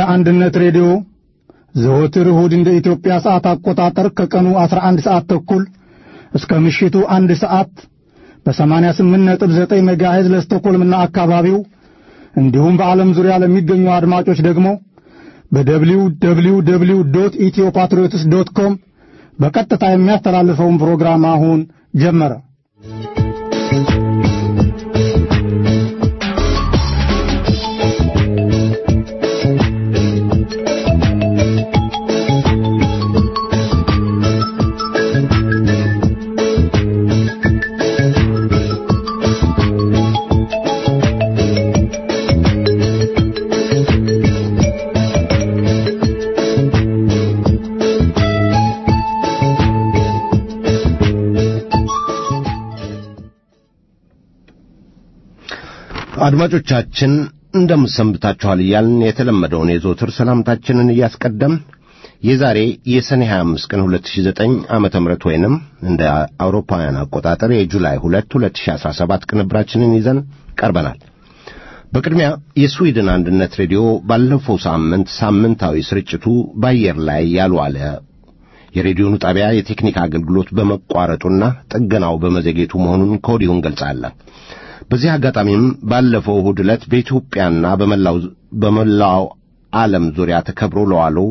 አንድነት ሬዲዮ ዘወትር እሁድ እንደ ኢትዮጵያ ሰዓት አቆጣጠር ከቀኑ 11 ሰዓት ተኩል እስከ ምሽቱ አንድ ሰዓት በ88.9 ሜጋሄዝ ለስቶኮልምና አካባቢው እንዲሁም በዓለም ዙሪያ ለሚገኙ አድማጮች ደግሞ በደብሊው ደብሊው ደብሊው ዶት ኢትዮ ፓትሪዮትስ ዶት ኮም በቀጥታ የሚያስተላልፈውን ፕሮግራም አሁን ጀመረ። አድማጮቻችን እንደምሰንብታችኋል እያልን የተለመደውን የዘወትር ሰላምታችንን እያስቀደም የዛሬ የሰኔ 25 ቀን 2009 ዓመተ ምህረት ወይንም እንደ አውሮፓውያን አቆጣጠር የጁላይ 2 2017 ቅንብራችንን ይዘን ቀርበናል። በቅድሚያ የስዊድን አንድነት ሬዲዮ ባለፈው ሳምንት ሳምንታዊ ስርጭቱ በአየር ላይ ያልዋለ የሬዲዮኑ ጣቢያ የቴክኒክ አገልግሎት በመቋረጡና ጥገናው በመዘጌቱ መሆኑን ከወዲሁ እንገልጻለን። በዚህ አጋጣሚም ባለፈው እሁድ ዕለት በኢትዮጵያና በመላው ዓለም ዙሪያ ተከብሮ ለዋለው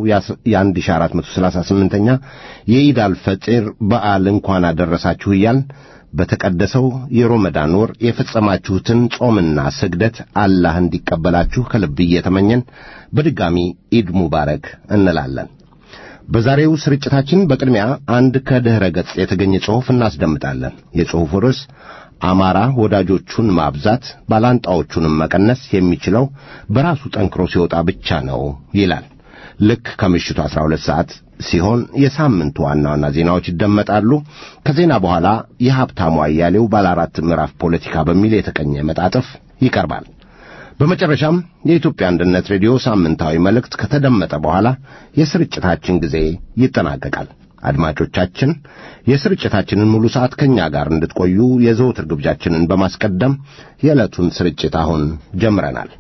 የ1438ኛ የኢድ አልፈጢር በዓል እንኳን አደረሳችሁ እያል በተቀደሰው የሮመዳን ወር የፈጸማችሁትን ጾምና ስግደት አላህ እንዲቀበላችሁ ከልብ እየተመኘን በድጋሚ ኢድ ሙባረክ እንላለን። በዛሬው ስርጭታችን በቅድሚያ አንድ ከድኅረ ገጽ የተገኘ ጽሑፍ እናስደምጣለን። የጽሑፉ ርዕስ አማራ ወዳጆቹን ማብዛት ባላንጣዎቹንም መቀነስ የሚችለው በራሱ ጠንክሮ ሲወጣ ብቻ ነው ይላል። ልክ ከምሽቱ 12 ሰዓት ሲሆን የሳምንቱ ዋና ዋና ዜናዎች ይደመጣሉ። ከዜና በኋላ የሀብታሙ አያሌው ባለ አራት ምዕራፍ ፖለቲካ በሚል የተቀኘ መጣጥፍ ይቀርባል። በመጨረሻም የኢትዮጵያ አንድነት ሬዲዮ ሳምንታዊ መልእክት ከተደመጠ በኋላ የስርጭታችን ጊዜ ይጠናቀቃል። አድማጮቻችን የስርጭታችንን ሙሉ ሰዓት ከእኛ ጋር እንድትቆዩ የዘወትር ግብዣችንን በማስቀደም የዕለቱን ስርጭት አሁን ጀምረናል።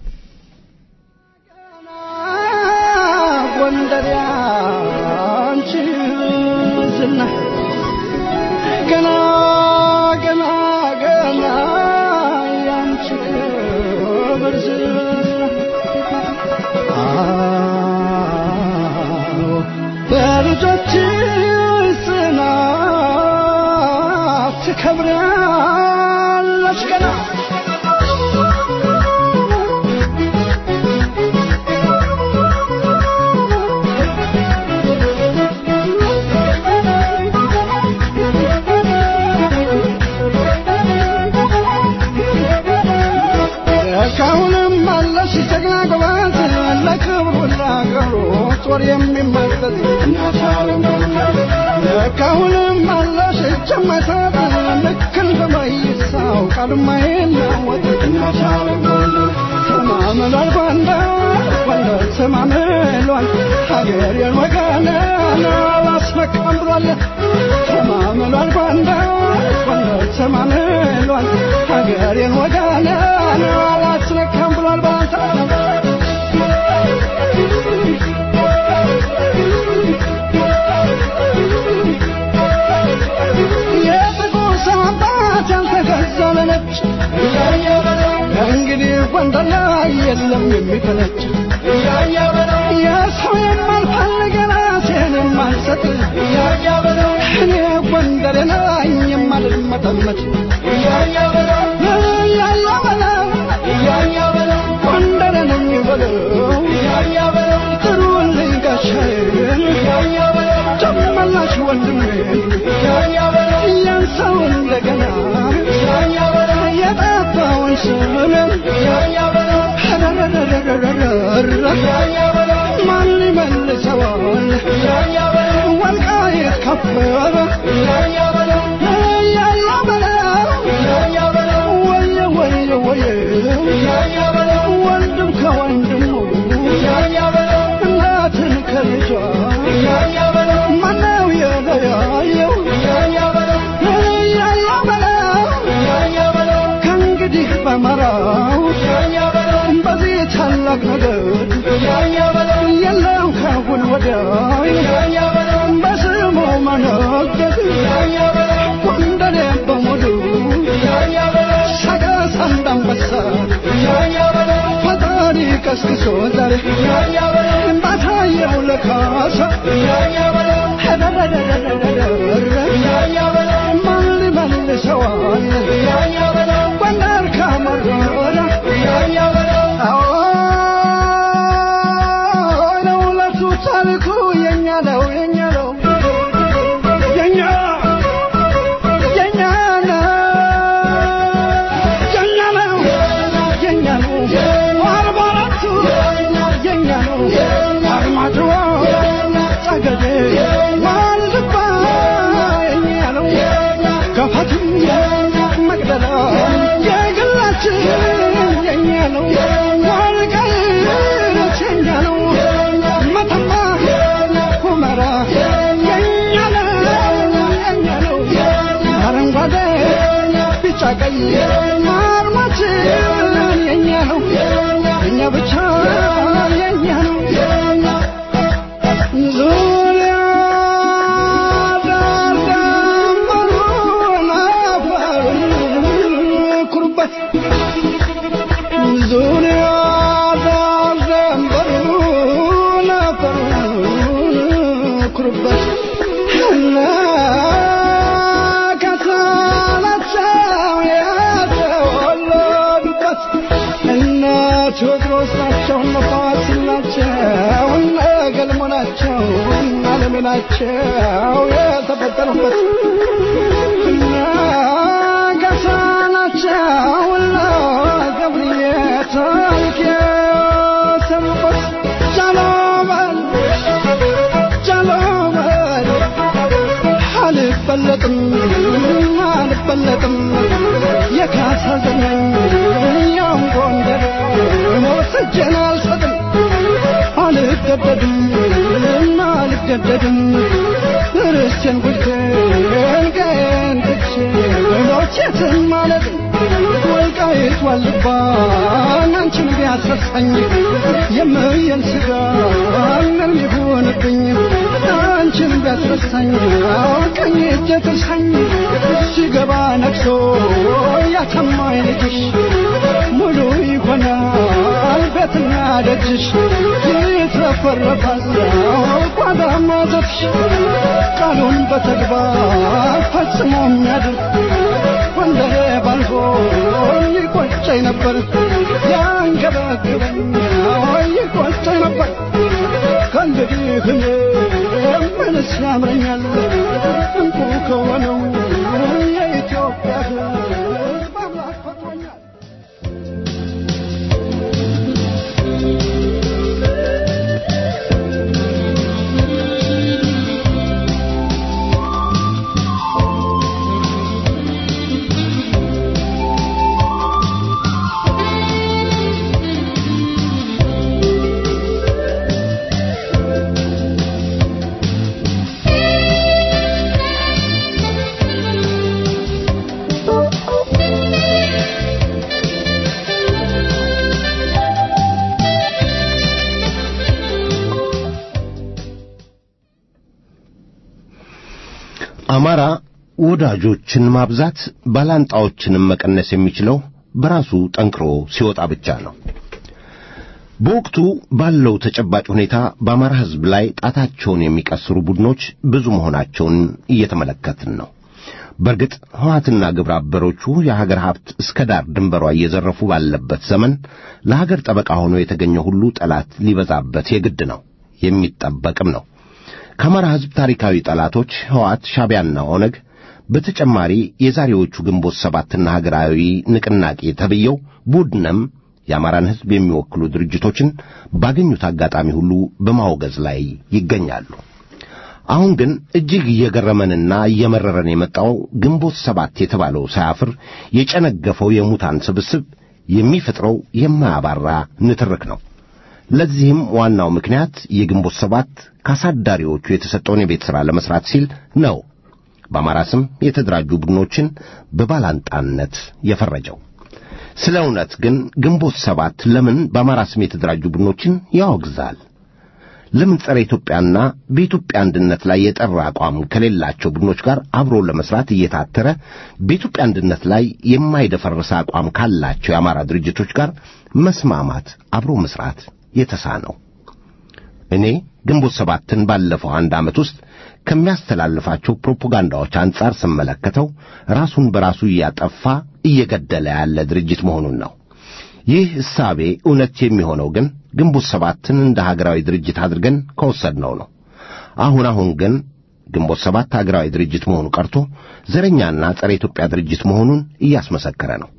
ጎንደር ያንቺ ዝና ገና ገና ገና ያንቺ ክብር ዝና በልጆች ጽናት ትከብራለች ገና እስካሁንም አለሽ ጀግና ጎበዝ ለክብሩ ለአገሩ ጦር የሚመለስ እስካሁንም አለሽ እጅ የማይሰጥ ልክ እንደ መይሳው ቃል የማይለወጥ ተማምሏል ጎንደር ጎንደር ተማምሏል ሀገሬን ወገኔን አላስመካም ብሏል ተማምሏል ጎንደር ጎንደር ተማምሏል ሀገሬን ወገኔን አላስነካም ብሏል ባንተ የጥቁር ሰው አባት ያልተገዛ ለነጭ እንግዲህ ጎንደር ላይ የለም የሚፈነጭ የሰው የማልፈልግ ራሴን የማልሰጥ እኔ ጎንደር ነኝ የማልመጠመጥ እያያ በለው ጎንደር ነኝ በለው ጥሩልኝ ጋሻዬን ጨመላሽ ወንድሜን ያን ሰው እንደገና የጠፋውን ስምን ማን ይመልሰዋል ወልቃይት ከበረ ያያ በለው ወየ ወየ ወየ ወንድም ከወንድሙ እናትን ከልጇ ማነው የለያየው ያያ በለው ከእንግዲህ በመራው በዚህ ታላቅ ነገር ገስግሶ ዛሬ ባታየው ለካሳ ማን ሊመልሰዋል ጎንደር ከመረረ አዎ ለውለቱ ታሪኩ የኛ ነው የኛ ነው የኛ የኛ ነው የኛ ነው የኛ ነው አርባ አራቱ የኛ ነው አርማጭሆ ጠገዴ ዋልድባ የኛ ነው ገፋትም መቅደላ የግላችን የኛ ነው ወልቃይት የኛ ነው መተማ ሁመራ የኛ ነው የኛ ነው አረንጓዴ ቢጫ ቀይ አርማችን የኛ ነው እኛ ብቻ የኛ ነው ዙሪያ ዳር ደንበሩን አፈሩን ኩሩበት ዙሪያ ዳር ደንበሩን አፈሩን ኩሩበት እና ከሳላቸው የተወለዱበት እነ ቴዎድሮስ ናቸው እነ ፋሲል ናቸው እነ ገልሞ ናቸው እነ አለሜ ናቸው የተፈጠሩበት እነ ገሳ ናቸው እነ ገብርዬ ታሪክ የሰሩበት ጃሎበል ጃሎበል አልበለጥም አልበለጥም የካሳ ዘመን ያም ጎንደር ወስጄን አልሰጥም አልገደድም አልገደድም ርስቴን ጉልቴን ቀን ትቼ ሎቼትን ማለት ወልቃይት ዋልባ አንቺን ቢያስረሳኝ የምየል ስጋ ምን ይሁንብኝ አንቺን ቢያስረሳኝ ቀኝ እጄ ትርሳኝ ሲገባ ነግሶ ያተማኝ ልጅሽ ሙሉ ይሆናል ቤትና ደጅሽ ይትረፈረፋል ጓዳ ማዘፍሽ ቃሉን በተግባር ፈጽሞ የሚያድር ወንደሬ ባልሆ ይቆጨኝ ነበር ያንገበግበኝ ይቆጨኝ ነበር ከእንግዲህ እኔ ምንስ ያምረኛል እንቁ ከሆነው የኢትዮጵያ ሕዝብ አምላክ ፈጥሮኛል አማራ ወዳጆችን ማብዛት ባላንጣዎችንም መቀነስ የሚችለው በራሱ ጠንክሮ ሲወጣ ብቻ ነው። በወቅቱ ባለው ተጨባጭ ሁኔታ በአማራ ሕዝብ ላይ ጣታቸውን የሚቀስሩ ቡድኖች ብዙ መሆናቸውን እየተመለከትን ነው። በእርግጥ ሕወሓትና ግብረ አበሮቹ የሀገር ሀብት እስከ ዳር ድንበሯ እየዘረፉ ባለበት ዘመን ለሀገር ጠበቃ ሆኖ የተገኘ ሁሉ ጠላት ሊበዛበት የግድ ነው፣ የሚጠበቅም ነው። ከአማራ ሕዝብ ታሪካዊ ጠላቶች ሕወሓት፣ ሻዕቢያና ኦነግ በተጨማሪ የዛሬዎቹ ግንቦት ሰባትና ሀገራዊ ንቅናቄ ተብየው ቡድንም የአማራን ሕዝብ የሚወክሉ ድርጅቶችን ባገኙት አጋጣሚ ሁሉ በማውገዝ ላይ ይገኛሉ። አሁን ግን እጅግ እየገረመንና እየመረረን የመጣው ግንቦት ሰባት የተባለው ሳያፍር የጨነገፈው የሙታን ስብስብ የሚፈጥረው የማያባራ ንትርክ ነው። ለዚህም ዋናው ምክንያት የግንቦት ሰባት ካሳዳሪዎቹ የተሰጠውን የቤት ሥራ ለመሥራት ሲል ነው በአማራ ስም የተደራጁ ቡድኖችን በባላንጣነት የፈረጀው። ስለ እውነት ግን ግንቦት ሰባት ለምን በአማራ ስም የተደራጁ ቡድኖችን ያወግዛል? ለምን ጸረ ኢትዮጵያና በኢትዮጵያ አንድነት ላይ የጠራ አቋም ከሌላቸው ቡድኖች ጋር አብሮ ለመስራት እየታተረ በኢትዮጵያ አንድነት ላይ የማይደፈርስ አቋም ካላቸው የአማራ ድርጅቶች ጋር መስማማት፣ አብሮ መስራት የተሳነው? እኔ ግንቦት ሰባትን ባለፈው አንድ ዓመት ውስጥ ከሚያስተላልፋቸው ፕሮፓጋንዳዎች አንጻር ስመለከተው ራሱን በራሱ እያጠፋ እየገደለ ያለ ድርጅት መሆኑን ነው። ይህ እሳቤ እውነት የሚሆነው ግን ግንቦት ሰባትን እንደ ሀገራዊ ድርጅት አድርገን ከወሰድነው ነው። አሁን አሁን ግን ግንቦት ሰባት ሀገራዊ ድርጅት መሆኑ ቀርቶ ዘረኛና ጸረ ኢትዮጵያ ድርጅት መሆኑን እያስመሰከረ ነው።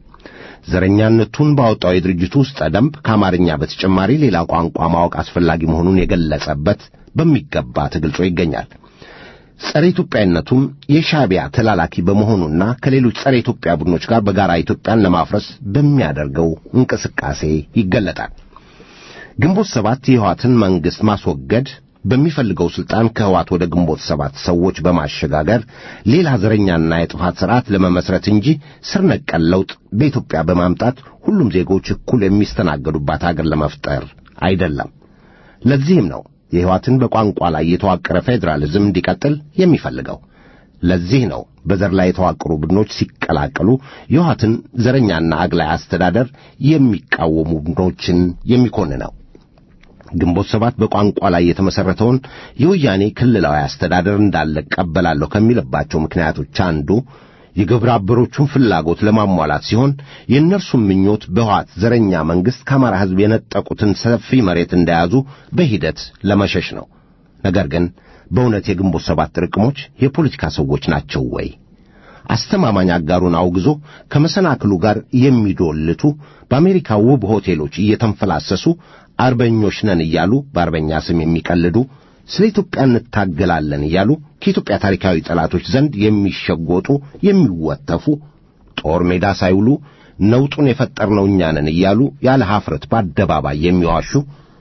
ዘረኛነቱን ባወጣው የድርጅቱ ውስጥ ደንብ ከአማርኛ በተጨማሪ ሌላ ቋንቋ ማወቅ አስፈላጊ መሆኑን የገለጸበት በሚገባ ተገልጾ ይገኛል። ጸረ ኢትዮጵያነቱም የሻዕቢያ ተላላኪ በመሆኑና ከሌሎች ጸረ ኢትዮጵያ ቡድኖች ጋር በጋራ ኢትዮጵያን ለማፍረስ በሚያደርገው እንቅስቃሴ ይገለጣል። ግንቦት ሰባት የህዋትን መንግሥት ማስወገድ በሚፈልገው ሥልጣን ከህዋት ወደ ግንቦት ሰባት ሰዎች በማሸጋገር ሌላ ዘረኛና የጥፋት ሥርዓት ለመመስረት እንጂ ስር ነቀል ለውጥ በኢትዮጵያ በማምጣት ሁሉም ዜጎች እኩል የሚስተናገዱባት አገር ለመፍጠር አይደለም። ለዚህም ነው የህዋትን በቋንቋ ላይ የተዋቀረ ፌዴራሊዝም እንዲቀጥል የሚፈልገው። ለዚህ ነው በዘር ላይ የተዋቀሩ ቡድኖች ሲቀላቀሉ የህዋትን ዘረኛና አግላይ አስተዳደር የሚቃወሙ ቡድኖችን የሚኮንነው። ግንቦት ሰባት በቋንቋ ላይ የተመሠረተውን የወያኔ ክልላዊ አስተዳደር እንዳለ ቀበላለሁ ከሚልባቸው ምክንያቶች አንዱ የግብረ አበሮቹን ፍላጎት ለማሟላት ሲሆን የእነርሱም ምኞት በህዋት ዘረኛ መንግሥት ከአማራ ሕዝብ የነጠቁትን ሰፊ መሬት እንደያዙ በሂደት ለመሸሽ ነው። ነገር ግን በእውነት የግንቦት ሰባት ጥርቅሞች የፖለቲካ ሰዎች ናቸው ወይ? አስተማማኝ አጋሩን አውግዞ ከመሰናክሉ ጋር የሚዶልቱ በአሜሪካ ውብ ሆቴሎች እየተንፈላሰሱ አርበኞች ነን እያሉ በአርበኛ ስም የሚቀልዱ ስለ ኢትዮጵያ እንታገላለን እያሉ ከኢትዮጵያ ታሪካዊ ጠላቶች ዘንድ የሚሸጎጡ የሚወተፉ ጦር ሜዳ ሳይውሉ ነውጡን የፈጠርነው እኛ ነን እያሉ ያለ ኀፍረት በአደባባይ የሚዋሹ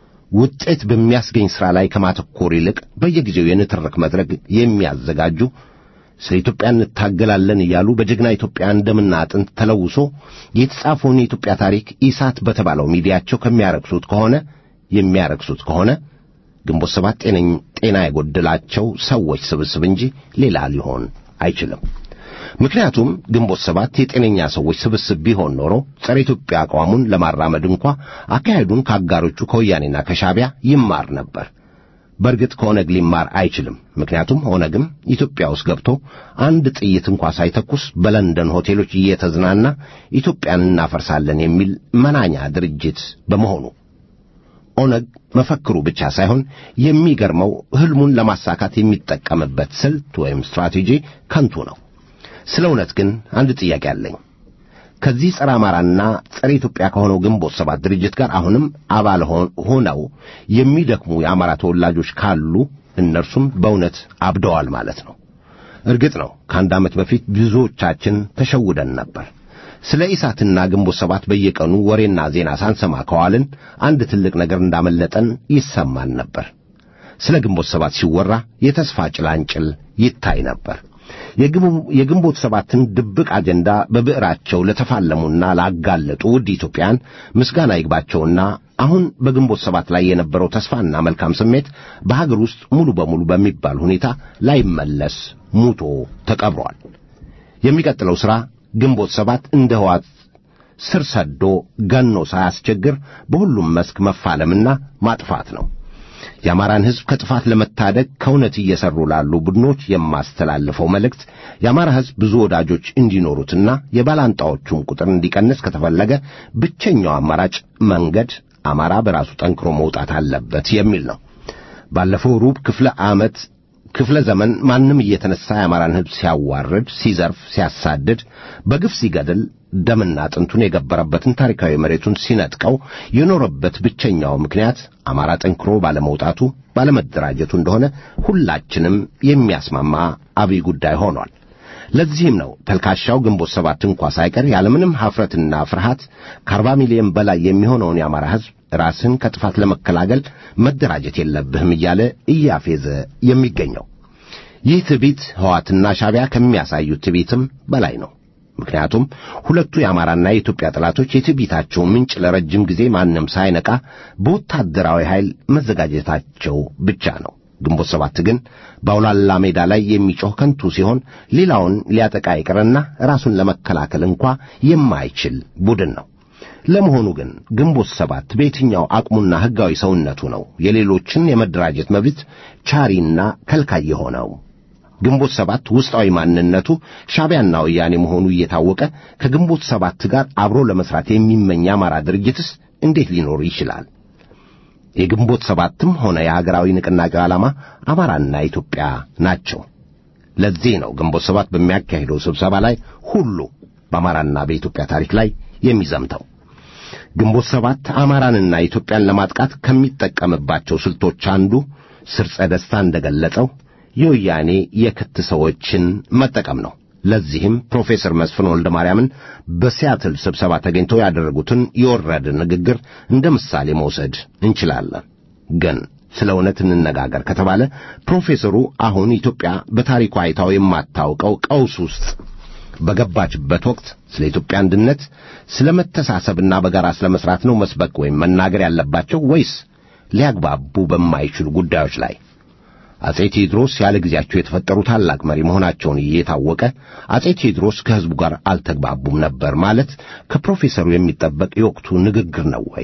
ውጤት በሚያስገኝ ሥራ ላይ ከማተኮር ይልቅ በየጊዜው የንትርክ መድረክ የሚያዘጋጁ ስለ ኢትዮጵያ እንታገላለን እያሉ በጀግና ኢትዮጵያ እንደምና አጥንት ተለውሶ የተጻፈውን የኢትዮጵያ ታሪክ ኢሳት በተባለው ሚዲያቸው ከሚያረክሱት ከሆነ የሚያረክሱት ከሆነ ግንቦት ሰባት ጤና የጎደላቸው ሰዎች ስብስብ እንጂ ሌላ ሊሆን አይችልም። ምክንያቱም ግንቦት ሰባት የጤነኛ ሰዎች ስብስብ ቢሆን ኖሮ ጸረ ኢትዮጵያ አቋሙን ለማራመድ እንኳ አካሄዱን ከአጋሮቹ ከወያኔና ከሻዕቢያ ይማር ነበር። በእርግጥ ከኦነግ ሊማር አይችልም። ምክንያቱም ኦነግም ኢትዮጵያ ውስጥ ገብቶ አንድ ጥይት እንኳ ሳይተኩስ በለንደን ሆቴሎች እየተዝናና ኢትዮጵያን እናፈርሳለን የሚል መናኛ ድርጅት በመሆኑ ኦነግ መፈክሩ ብቻ ሳይሆን የሚገርመው ሕልሙን ለማሳካት የሚጠቀምበት ስልት ወይም ስትራቴጂ ከንቱ ነው። ስለ እውነት ግን አንድ ጥያቄ አለኝ። ከዚህ ጸረ አማራና ጸረ ኢትዮጵያ ከሆነው ግንቦት ሰባት ድርጅት ጋር አሁንም አባል ሆነው የሚደክሙ የአማራ ተወላጆች ካሉ እነርሱም በእውነት አብደዋል ማለት ነው። እርግጥ ነው ከአንድ ዓመት በፊት ብዙዎቻችን ተሸውደን ነበር። ስለ ኢሳትና ግንቦት ሰባት በየቀኑ ወሬና ዜና ሳንሰማ ከዋልን አንድ ትልቅ ነገር እንዳመለጠን ይሰማን ነበር። ስለ ግንቦት ሰባት ሲወራ የተስፋ ጭላንጭል ይታይ ነበር። የግንቦት ሰባትን ድብቅ አጀንዳ በብዕራቸው ለተፋለሙና ላጋለጡ ውድ ኢትዮጵያን ምስጋና ይግባቸውና አሁን በግንቦት ሰባት ላይ የነበረው ተስፋና መልካም ስሜት በሀገር ውስጥ ሙሉ በሙሉ በሚባል ሁኔታ ላይመለስ ሙቶ ተቀብሯል። የሚቀጥለው ሥራ ግንቦት ሰባት እንደ ሕዋት ስር ሰዶ ገኖ ሳያስቸግር በሁሉም መስክ መፋለምና ማጥፋት ነው። የአማራን ሕዝብ ከጥፋት ለመታደግ ከእውነት እየሠሩ ላሉ ቡድኖች የማስተላልፈው መልእክት የአማራ ሕዝብ ብዙ ወዳጆች እንዲኖሩትና የባላንጣዎቹም ቁጥር እንዲቀንስ ከተፈለገ ብቸኛው አማራጭ መንገድ አማራ በራሱ ጠንክሮ መውጣት አለበት የሚል ነው። ባለፈው ሩብ ክፍለ ዓመት ክፍለ ዘመን ማንም እየተነሳ የአማራን ሕዝብ ሲያዋርድ፣ ሲዘርፍ፣ ሲያሳድድ፣ በግፍ ሲገድል ደምና አጥንቱን የገበረበትን ታሪካዊ መሬቱን ሲነጥቀው የኖረበት ብቸኛው ምክንያት አማራ ጠንክሮ ባለመውጣቱ ባለመደራጀቱ እንደሆነ ሁላችንም የሚያስማማ አብይ ጉዳይ ሆኗል። ለዚህም ነው ተልካሻው ግንቦት ሰባት እንኳ ሳይቀር ያለምንም ሐፍረትና ፍርሃት ከአርባ ሚሊዮን በላይ የሚሆነውን የአማራ ሕዝብ ራስን ከጥፋት ለመከላገል መደራጀት የለብህም እያለ እያፌዘ የሚገኘው። ይህ ትዕቢት ሕዋትና ሻዕቢያ ከሚያሳዩት ትዕቢትም በላይ ነው። ምክንያቱም ሁለቱ የአማራና የኢትዮጵያ ጠላቶች የትዕቢታቸው ምንጭ ለረጅም ጊዜ ማንም ሳይነቃ በወታደራዊ ኃይል መዘጋጀታቸው ብቻ ነው። ግንቦት ሰባት ግን በአውላላ ሜዳ ላይ የሚጮህ ከንቱ ሲሆን ሌላውን ሊያጠቃ ይቅርና ራሱን ለመከላከል እንኳ የማይችል ቡድን ነው። ለመሆኑ ግን ግንቦት ሰባት በየትኛው አቅሙና ሕጋዊ ሰውነቱ ነው የሌሎችን የመደራጀት መብት ቻሪና ከልካይ የሆነው? ግንቦት ሰባት ውስጣዊ ማንነቱ ሻዕቢያና ወያኔ መሆኑ እየታወቀ ከግንቦት ሰባት ጋር አብሮ ለመስራት የሚመኝ የአማራ ድርጅትስ እንዴት ሊኖር ይችላል? የግንቦት ሰባትም ሆነ የሀገራዊ ንቅናቄው ዓላማ አማራና ኢትዮጵያ ናቸው። ለዚህ ነው ግንቦት ሰባት በሚያካሂደው ስብሰባ ላይ ሁሉ በአማራና በኢትዮጵያ ታሪክ ላይ የሚዘምተው። ግንቦት ሰባት አማራንና ኢትዮጵያን ለማጥቃት ከሚጠቀምባቸው ስልቶች አንዱ ስርጸ ደስታ እንደገለጸው የወያኔ የክት ሰዎችን መጠቀም ነው። ለዚህም ፕሮፌሰር መስፍን ወልደ ማርያምን በሲያትል ስብሰባ ተገኝተው ያደረጉትን የወረደ ንግግር እንደ ምሳሌ መውሰድ እንችላለን። ግን ስለ እውነት እንነጋገር ከተባለ ፕሮፌሰሩ አሁን ኢትዮጵያ በታሪኳ አይታው የማታውቀው ቀውስ ውስጥ በገባችበት ወቅት ስለ ኢትዮጵያ አንድነት፣ ስለ መተሳሰብና በጋራ ስለ መስራት ነው መስበክ ወይም መናገር ያለባቸው ወይስ ሊያግባቡ በማይችሉ ጉዳዮች ላይ? አጼ ቴዎድሮስ ያለ ጊዜያቸው የተፈጠሩ ታላቅ መሪ መሆናቸውን እየታወቀ አጼ ቴዎድሮስ ከሕዝቡ ጋር አልተግባቡም ነበር ማለት ከፕሮፌሰሩ የሚጠበቅ የወቅቱ ንግግር ነው ወይ?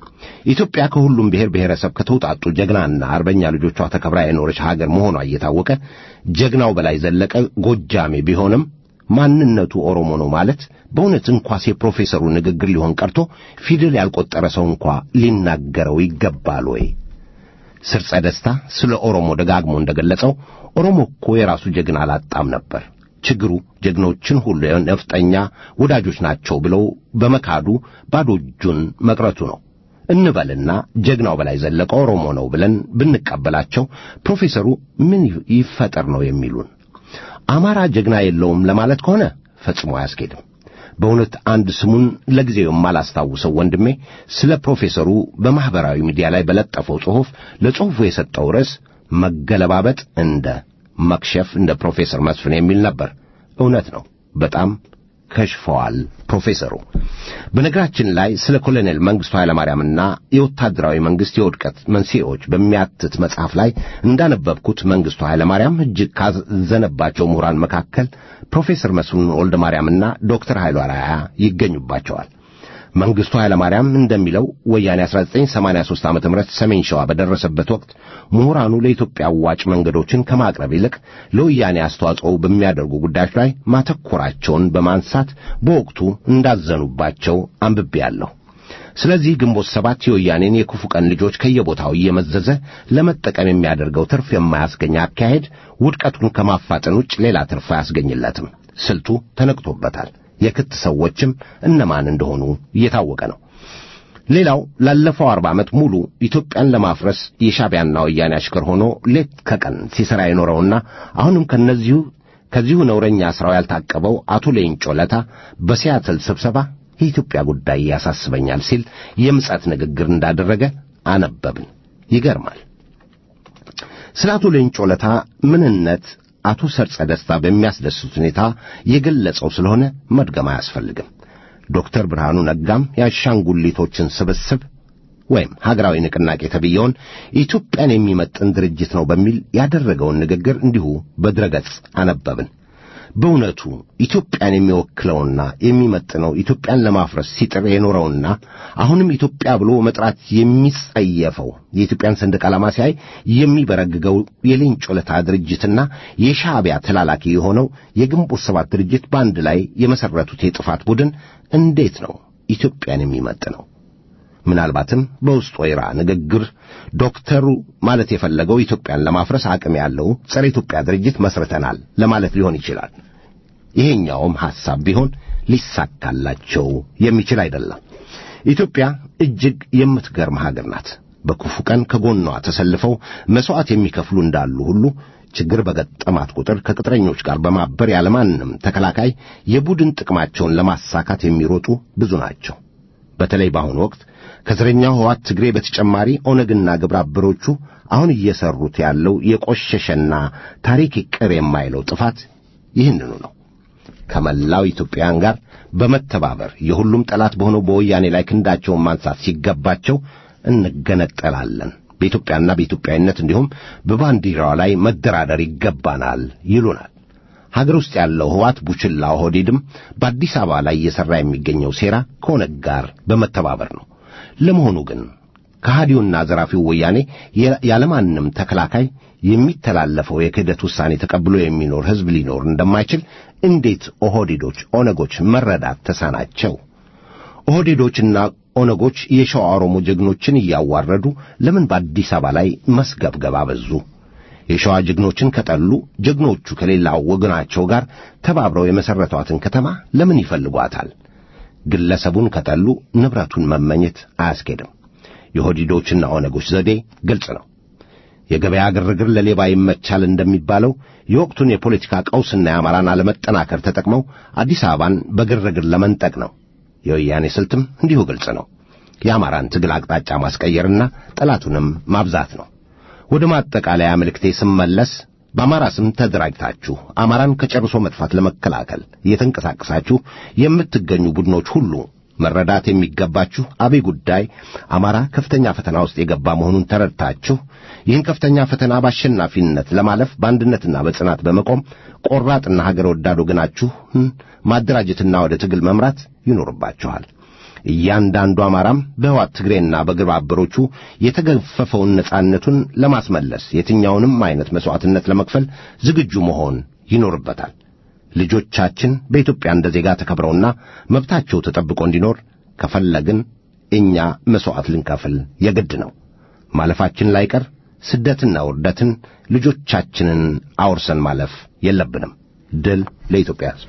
ኢትዮጵያ ከሁሉም ብሔር ብሔረሰብ ከተውጣጡ ጀግናና አርበኛ ልጆቿ ተከብራ የኖረች ሀገር መሆኗ እየታወቀ ጀግናው በላይ ዘለቀ ጎጃሜ ቢሆንም ማንነቱ ኦሮሞ ነው ማለት በእውነት እንኳስ የፕሮፌሰሩ ንግግር ሊሆን ቀርቶ ፊደል ያልቆጠረ ሰው እንኳ ሊናገረው ይገባል ወይ? ስርጸ ደስታ ስለ ኦሮሞ ደጋግሞ እንደገለጸው ኦሮሞ እኮ የራሱ ጀግና አላጣም ነበር። ችግሩ ጀግኖችን ሁሉ የነፍጠኛ ወዳጆች ናቸው ብለው በመካዱ ባዶ እጁን መቅረቱ ነው እንበልና ጀግናው በላይ ዘለቀ ኦሮሞ ነው ብለን ብንቀበላቸው ፕሮፌሰሩ ምን ይፈጠር ነው የሚሉን? አማራ ጀግና የለውም ለማለት ከሆነ ፈጽሞ አያስኬድም። በእውነት አንድ ስሙን ለጊዜው የማላስታውሰው ወንድሜ ስለ ፕሮፌሰሩ በማኅበራዊ ሚዲያ ላይ በለጠፈው ጽሑፍ ለጽሑፉ የሰጠው ርዕስ መገለባበጥ እንደ መክሸፍ እንደ ፕሮፌሰር መስፍን የሚል ነበር። እውነት ነው፣ በጣም ከሽፈዋል ፕሮፌሰሩ። በነገራችን ላይ ስለ ኮሎኔል መንግሥቱ ኃይለማርያምና የወታደራዊ መንግሥት የውድቀት መንስኤዎች በሚያትት መጽሐፍ ላይ እንዳነበብኩት መንግሥቱ ኃይለማርያም እጅግ ካዘነባቸው ምሁራን መካከል ፕሮፌሰር መስፍን ወልደ ማርያምና ዶክተር ኃይሉ አርአያ ይገኙባቸዋል። መንግሥቱ ኃይለማርያም እንደሚለው ወያኔ 1983 ዓ ም ሰሜን ሸዋ በደረሰበት ወቅት ምሁራኑ ለኢትዮጵያ አዋጭ መንገዶችን ከማቅረብ ይልቅ ለወያኔ አስተዋጽኦ በሚያደርጉ ጉዳዮች ላይ ማተኮራቸውን በማንሳት በወቅቱ እንዳዘኑባቸው አንብቤያለሁ። ስለዚህ ግንቦት ሰባት የወያኔን የክፉ ቀን ልጆች ከየቦታው እየመዘዘ ለመጠቀም የሚያደርገው ትርፍ የማያስገኝ አካሄድ ውድቀቱን ከማፋጠን ውጭ ሌላ ትርፍ አያስገኝለትም። ስልቱ ተነቅቶበታል። የክት ሰዎችም እነማን እንደሆኑ እየታወቀ ነው። ሌላው ላለፈው አርባ ዓመት ሙሉ ኢትዮጵያን ለማፍረስ የሻዕቢያና ወያኔ አሽከር ሆኖ ሌት ከቀን ሲሠራ የኖረውና አሁንም ከነዚሁ ከዚሁ ነውረኛ ሥራው ያልታቀበው አቶ ሌንጮ ለታ በሲያትል ስብሰባ የኢትዮጵያ ጉዳይ ያሳስበኛል ሲል የምጸት ንግግር እንዳደረገ አነበብን። ይገርማል። ስለ አቶ ሌንጮ ለታ ምንነት አቶ ሰርጸ ደስታ በሚያስደስት ሁኔታ የገለጸው ስለሆነ መድገም አያስፈልግም። ዶክተር ብርሃኑ ነጋም የአሻንጉሊቶችን ስብስብ ወይም ሀገራዊ ንቅናቄ ተብየውን ኢትዮጵያን የሚመጥን ድርጅት ነው በሚል ያደረገውን ንግግር እንዲሁ በድረገጽ አነበብን። በእውነቱ ኢትዮጵያን የሚወክለውና የሚመጥነው ኢትዮጵያን ለማፍረስ ሲጥር የኖረውና አሁንም ኢትዮጵያ ብሎ መጥራት የሚጸየፈው የኢትዮጵያን ሰንደቅ ዓላማ ሲያይ የሚበረግገው የሌንጮ ለታ ድርጅትና የሻዕቢያ ተላላኪ የሆነው የግንቦት ሰባት ድርጅት በአንድ ላይ የመሠረቱት የጥፋት ቡድን እንዴት ነው ኢትዮጵያን የሚመጥነው? ምናልባትም በውስጥ ወይራ ንግግር ዶክተሩ ማለት የፈለገው ኢትዮጵያን ለማፍረስ አቅም ያለው ጸረ ኢትዮጵያ ድርጅት መስርተናል ለማለት ሊሆን ይችላል። ይሄኛውም ሐሳብ ቢሆን ሊሳካላቸው የሚችል አይደለም። ኢትዮጵያ እጅግ የምትገርም ሀገር ናት። በክፉ ቀን ከጎኗ ተሰልፈው መሥዋዕት የሚከፍሉ እንዳሉ ሁሉ ችግር በገጠማት ቁጥር ከቅጥረኞች ጋር በማበር ያለማንም ተከላካይ የቡድን ጥቅማቸውን ለማሳካት የሚሮጡ ብዙ ናቸው። በተለይ በአሁኑ ወቅት ከዘረኛው ሕወሓት ትግሬ በተጨማሪ ኦነግና ግብረ አበሮቹ አሁን እየሰሩት ያለው የቆሸሸና ታሪክ ይቅር የማይለው ጥፋት ይህንኑ ነው። ከመላው ኢትዮጵያውያን ጋር በመተባበር የሁሉም ጠላት በሆነው በወያኔ ላይ ክንዳቸውን ማንሳት ሲገባቸው እንገነጠላለን፣ በኢትዮጵያና በኢትዮጵያዊነት እንዲሁም በባንዲራዋ ላይ መደራደር ይገባናል ይሉናል። ሀገር ውስጥ ያለው ህዋት ቡችላ ኦህዴድም በአዲስ አበባ ላይ እየሠራ የሚገኘው ሴራ ከኦነግ ጋር በመተባበር ነው። ለመሆኑ ግን ከሃዲውና ዘራፊው ወያኔ ያለማንም ተከላካይ የሚተላለፈው የክህደት ውሳኔ ተቀብሎ የሚኖር ሕዝብ ሊኖር እንደማይችል እንዴት ኦህዴዶች፣ ኦነጎች መረዳት ተሳናቸው? ኦህዴዶችና ኦነጎች የሸዋ ኦሮሞ ጀግኖችን እያዋረዱ ለምን በአዲስ አበባ ላይ መስገብገብ አበዙ? የሸዋ ጀግኖችን ከጠሉ ጀግኖቹ ከሌላው ወገናቸው ጋር ተባብረው የመሠረቷትን ከተማ ለምን ይፈልጓታል? ግለሰቡን ከጠሉ ንብረቱን መመኘት አያስኬድም። የኦህዴዶችና ኦነጎች ዘዴ ግልጽ ነው። የገበያ ግርግር ለሌባ ይመቻል እንደሚባለው የወቅቱን የፖለቲካ ቀውስና የአማራን አለመጠናከር ተጠቅመው አዲስ አበባን በግርግር ለመንጠቅ ነው። የወያኔ ስልትም እንዲሁ ግልጽ ነው። የአማራን ትግል አቅጣጫ ማስቀየርና ጠላቱንም ማብዛት ነው። ወደ ማጠቃለያ መልእክቴ ስመለስ በአማራ ስም ተደራጅታችሁ አማራን ከጨርሶ መጥፋት ለመከላከል እየተንቀሳቀሳችሁ የምትገኙ ቡድኖች ሁሉ መረዳት የሚገባችሁ አብይ ጉዳይ አማራ ከፍተኛ ፈተና ውስጥ የገባ መሆኑን ተረድታችሁ ይህን ከፍተኛ ፈተና በአሸናፊነት ለማለፍ በአንድነትና በጽናት በመቆም ቆራጥና ሀገር ወዳድ ወገናችሁን ማደራጀትና ወደ ትግል መምራት ይኖርባችኋል። እያንዳንዱ አማራም በሕዋት ትግሬና በግብረ አበሮቹ የተገፈፈውን ነጻነቱን ለማስመለስ የትኛውንም አይነት መሥዋዕትነት ለመክፈል ዝግጁ መሆን ይኖርበታል። ልጆቻችን በኢትዮጵያ እንደ ዜጋ ተከብረውና መብታቸው ተጠብቆ እንዲኖር ከፈለግን እኛ መሥዋዕት ልንከፍል የግድ ነው። ማለፋችን ላይቀር ስደትና ውርደትን ልጆቻችንን አውርሰን ማለፍ የለብንም። ድል ለኢትዮጵያ ሕዝብ።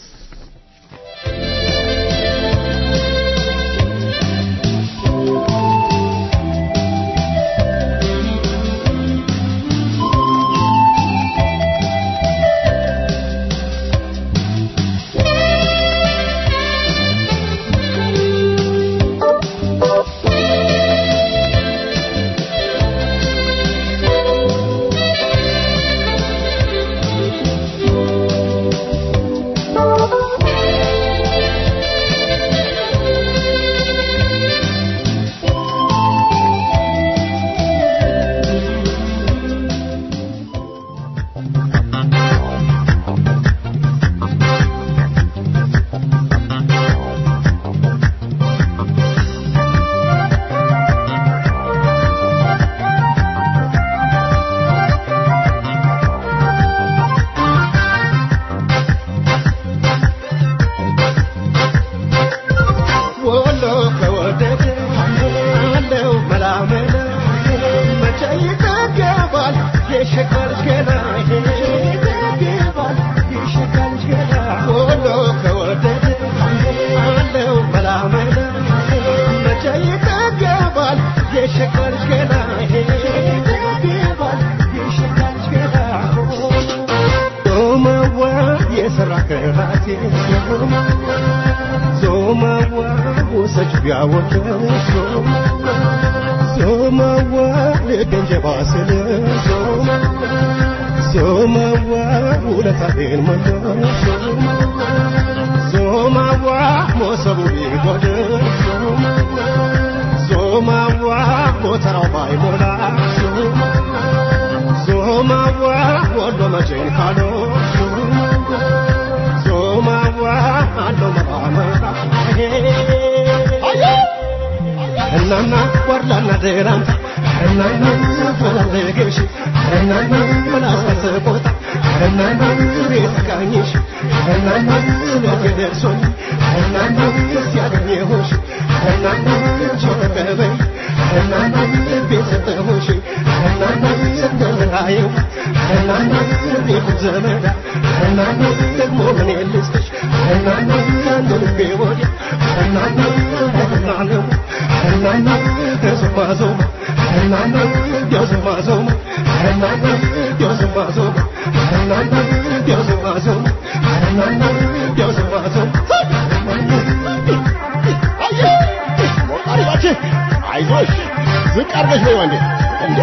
አይዞሽ ዝቅ አርገሽ ወይ ወንዴ እንዴ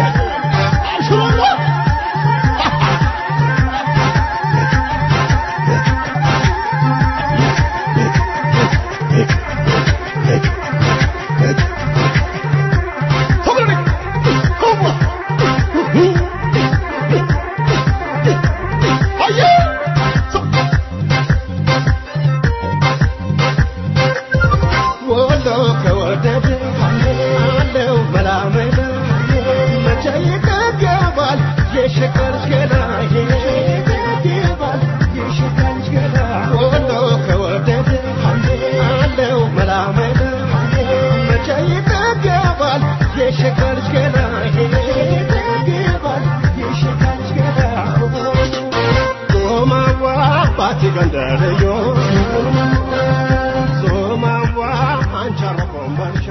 አልሽሮማ ገንደርዮ ዞማዋ አንቻረቆም በርሻ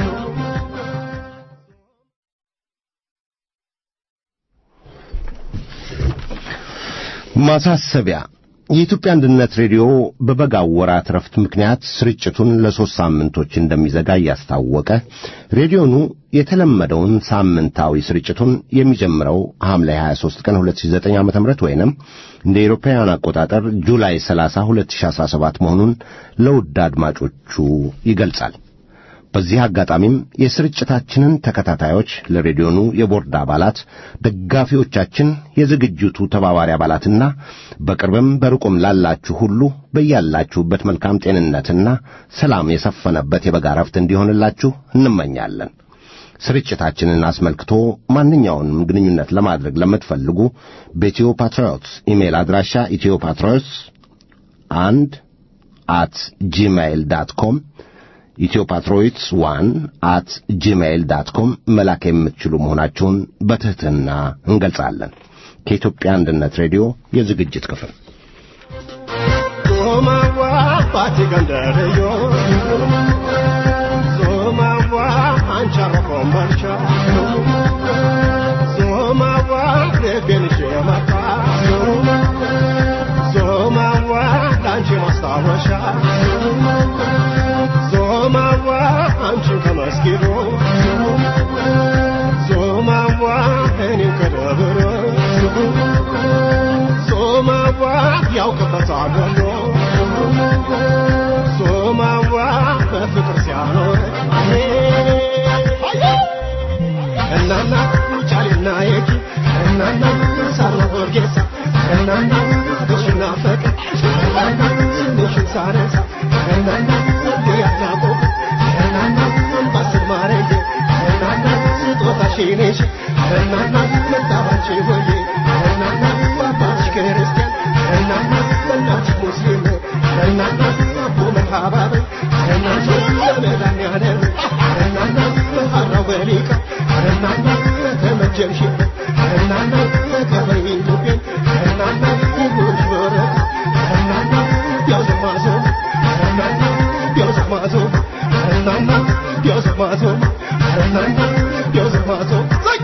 ማሳሰቢያ የኢትዮጵያ አንድነት ሬዲዮ በበጋው ወራት ረፍት ምክንያት ስርጭቱን ለሦስት ሳምንቶች እንደሚዘጋ እያስታወቀ ሬዲዮኑ የተለመደውን ሳምንታዊ ስርጭቱን የሚጀምረው ሐምሌ 23 ቀን 2009 ዓ.ም ወይንም እንደ ኤሮፓውያን አቆጣጠር ጁላይ 30 2017 መሆኑን ለውድ አድማጮቹ ይገልጻል። በዚህ አጋጣሚም የስርጭታችንን ተከታታዮች ለሬዲዮኑ የቦርድ አባላት፣ ደጋፊዎቻችን፣ የዝግጅቱ ተባባሪ አባላትና በቅርብም በርቁም ላላችሁ ሁሉ በያላችሁበት መልካም ጤንነትና ሰላም የሰፈነበት የበጋ ረፍት እንዲሆንላችሁ እንመኛለን። ስርጭታችንን አስመልክቶ ማንኛውንም ግንኙነት ለማድረግ ለምትፈልጉ በኢትዮ ፓትሪዮትስ ኢሜይል አድራሻ ኢትዮ ፓትሪዮትስ አንድ አት ጂሜይል ዳት ኮም ኢትዮፓትሮይትስ ዋን አት ጂሜይል ዳት ኮም መላክ የምትችሉ መሆናቸውን በትሕትና እንገልጻለን። ከኢትዮጵያ አንድነት ሬዲዮ የዝግጅት ክፍል ዞማዋ ባቲ ገንደርዮ ዞማዋ አንቻረቆም በርሻ ዞማዋ ልቤንሽ የመጣ ዞማዋ ለአንቺ ማስታወሻ ዞማዋ አንቺን ከመስጊዱ ዞማዋ እኔም ከደብረ ዞማዋ ያውቅበታል ወሎ ዞማዋ በፍቅር ሲያኖር እናና ውጫሌና የኪ እናና ሳርና ወርጌሳ እናና እሽና ፈቅር እናና ስምሽን ሳነሳ እናና ያናቆ እናና ባስል ማረጌ እናና ስጦታሽ ነሽ እናና መጣባች ሆዬ እናና አባትሽ ክርስቲያን እናና እናትሽ ሙስሊም እናና አቦ መርሃባብ እናና ለመድኃኒዓለም እናና መሐራው በሊቃ እናና ተመጀምሽ እናና ተቀበይ ኢትዮጵያን እናና ይሁንሽ በረካ እናና ያዘማዘም እናና ያዘማዘም እናና ያዘማዘም እናና ያዘማዘም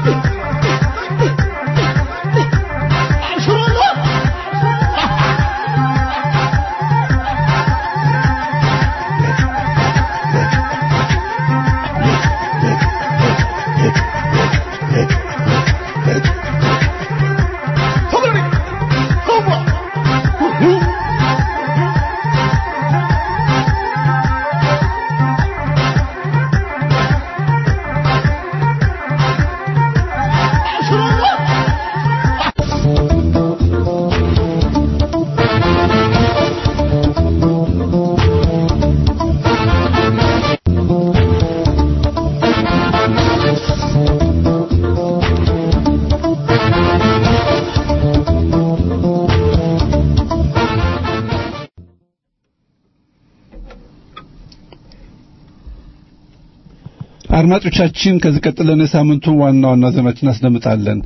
አድማጮቻችን ከዚህ ቀጥለን የሳምንቱን ዋና ዋና ዜናዎችን እናስደምጣለን።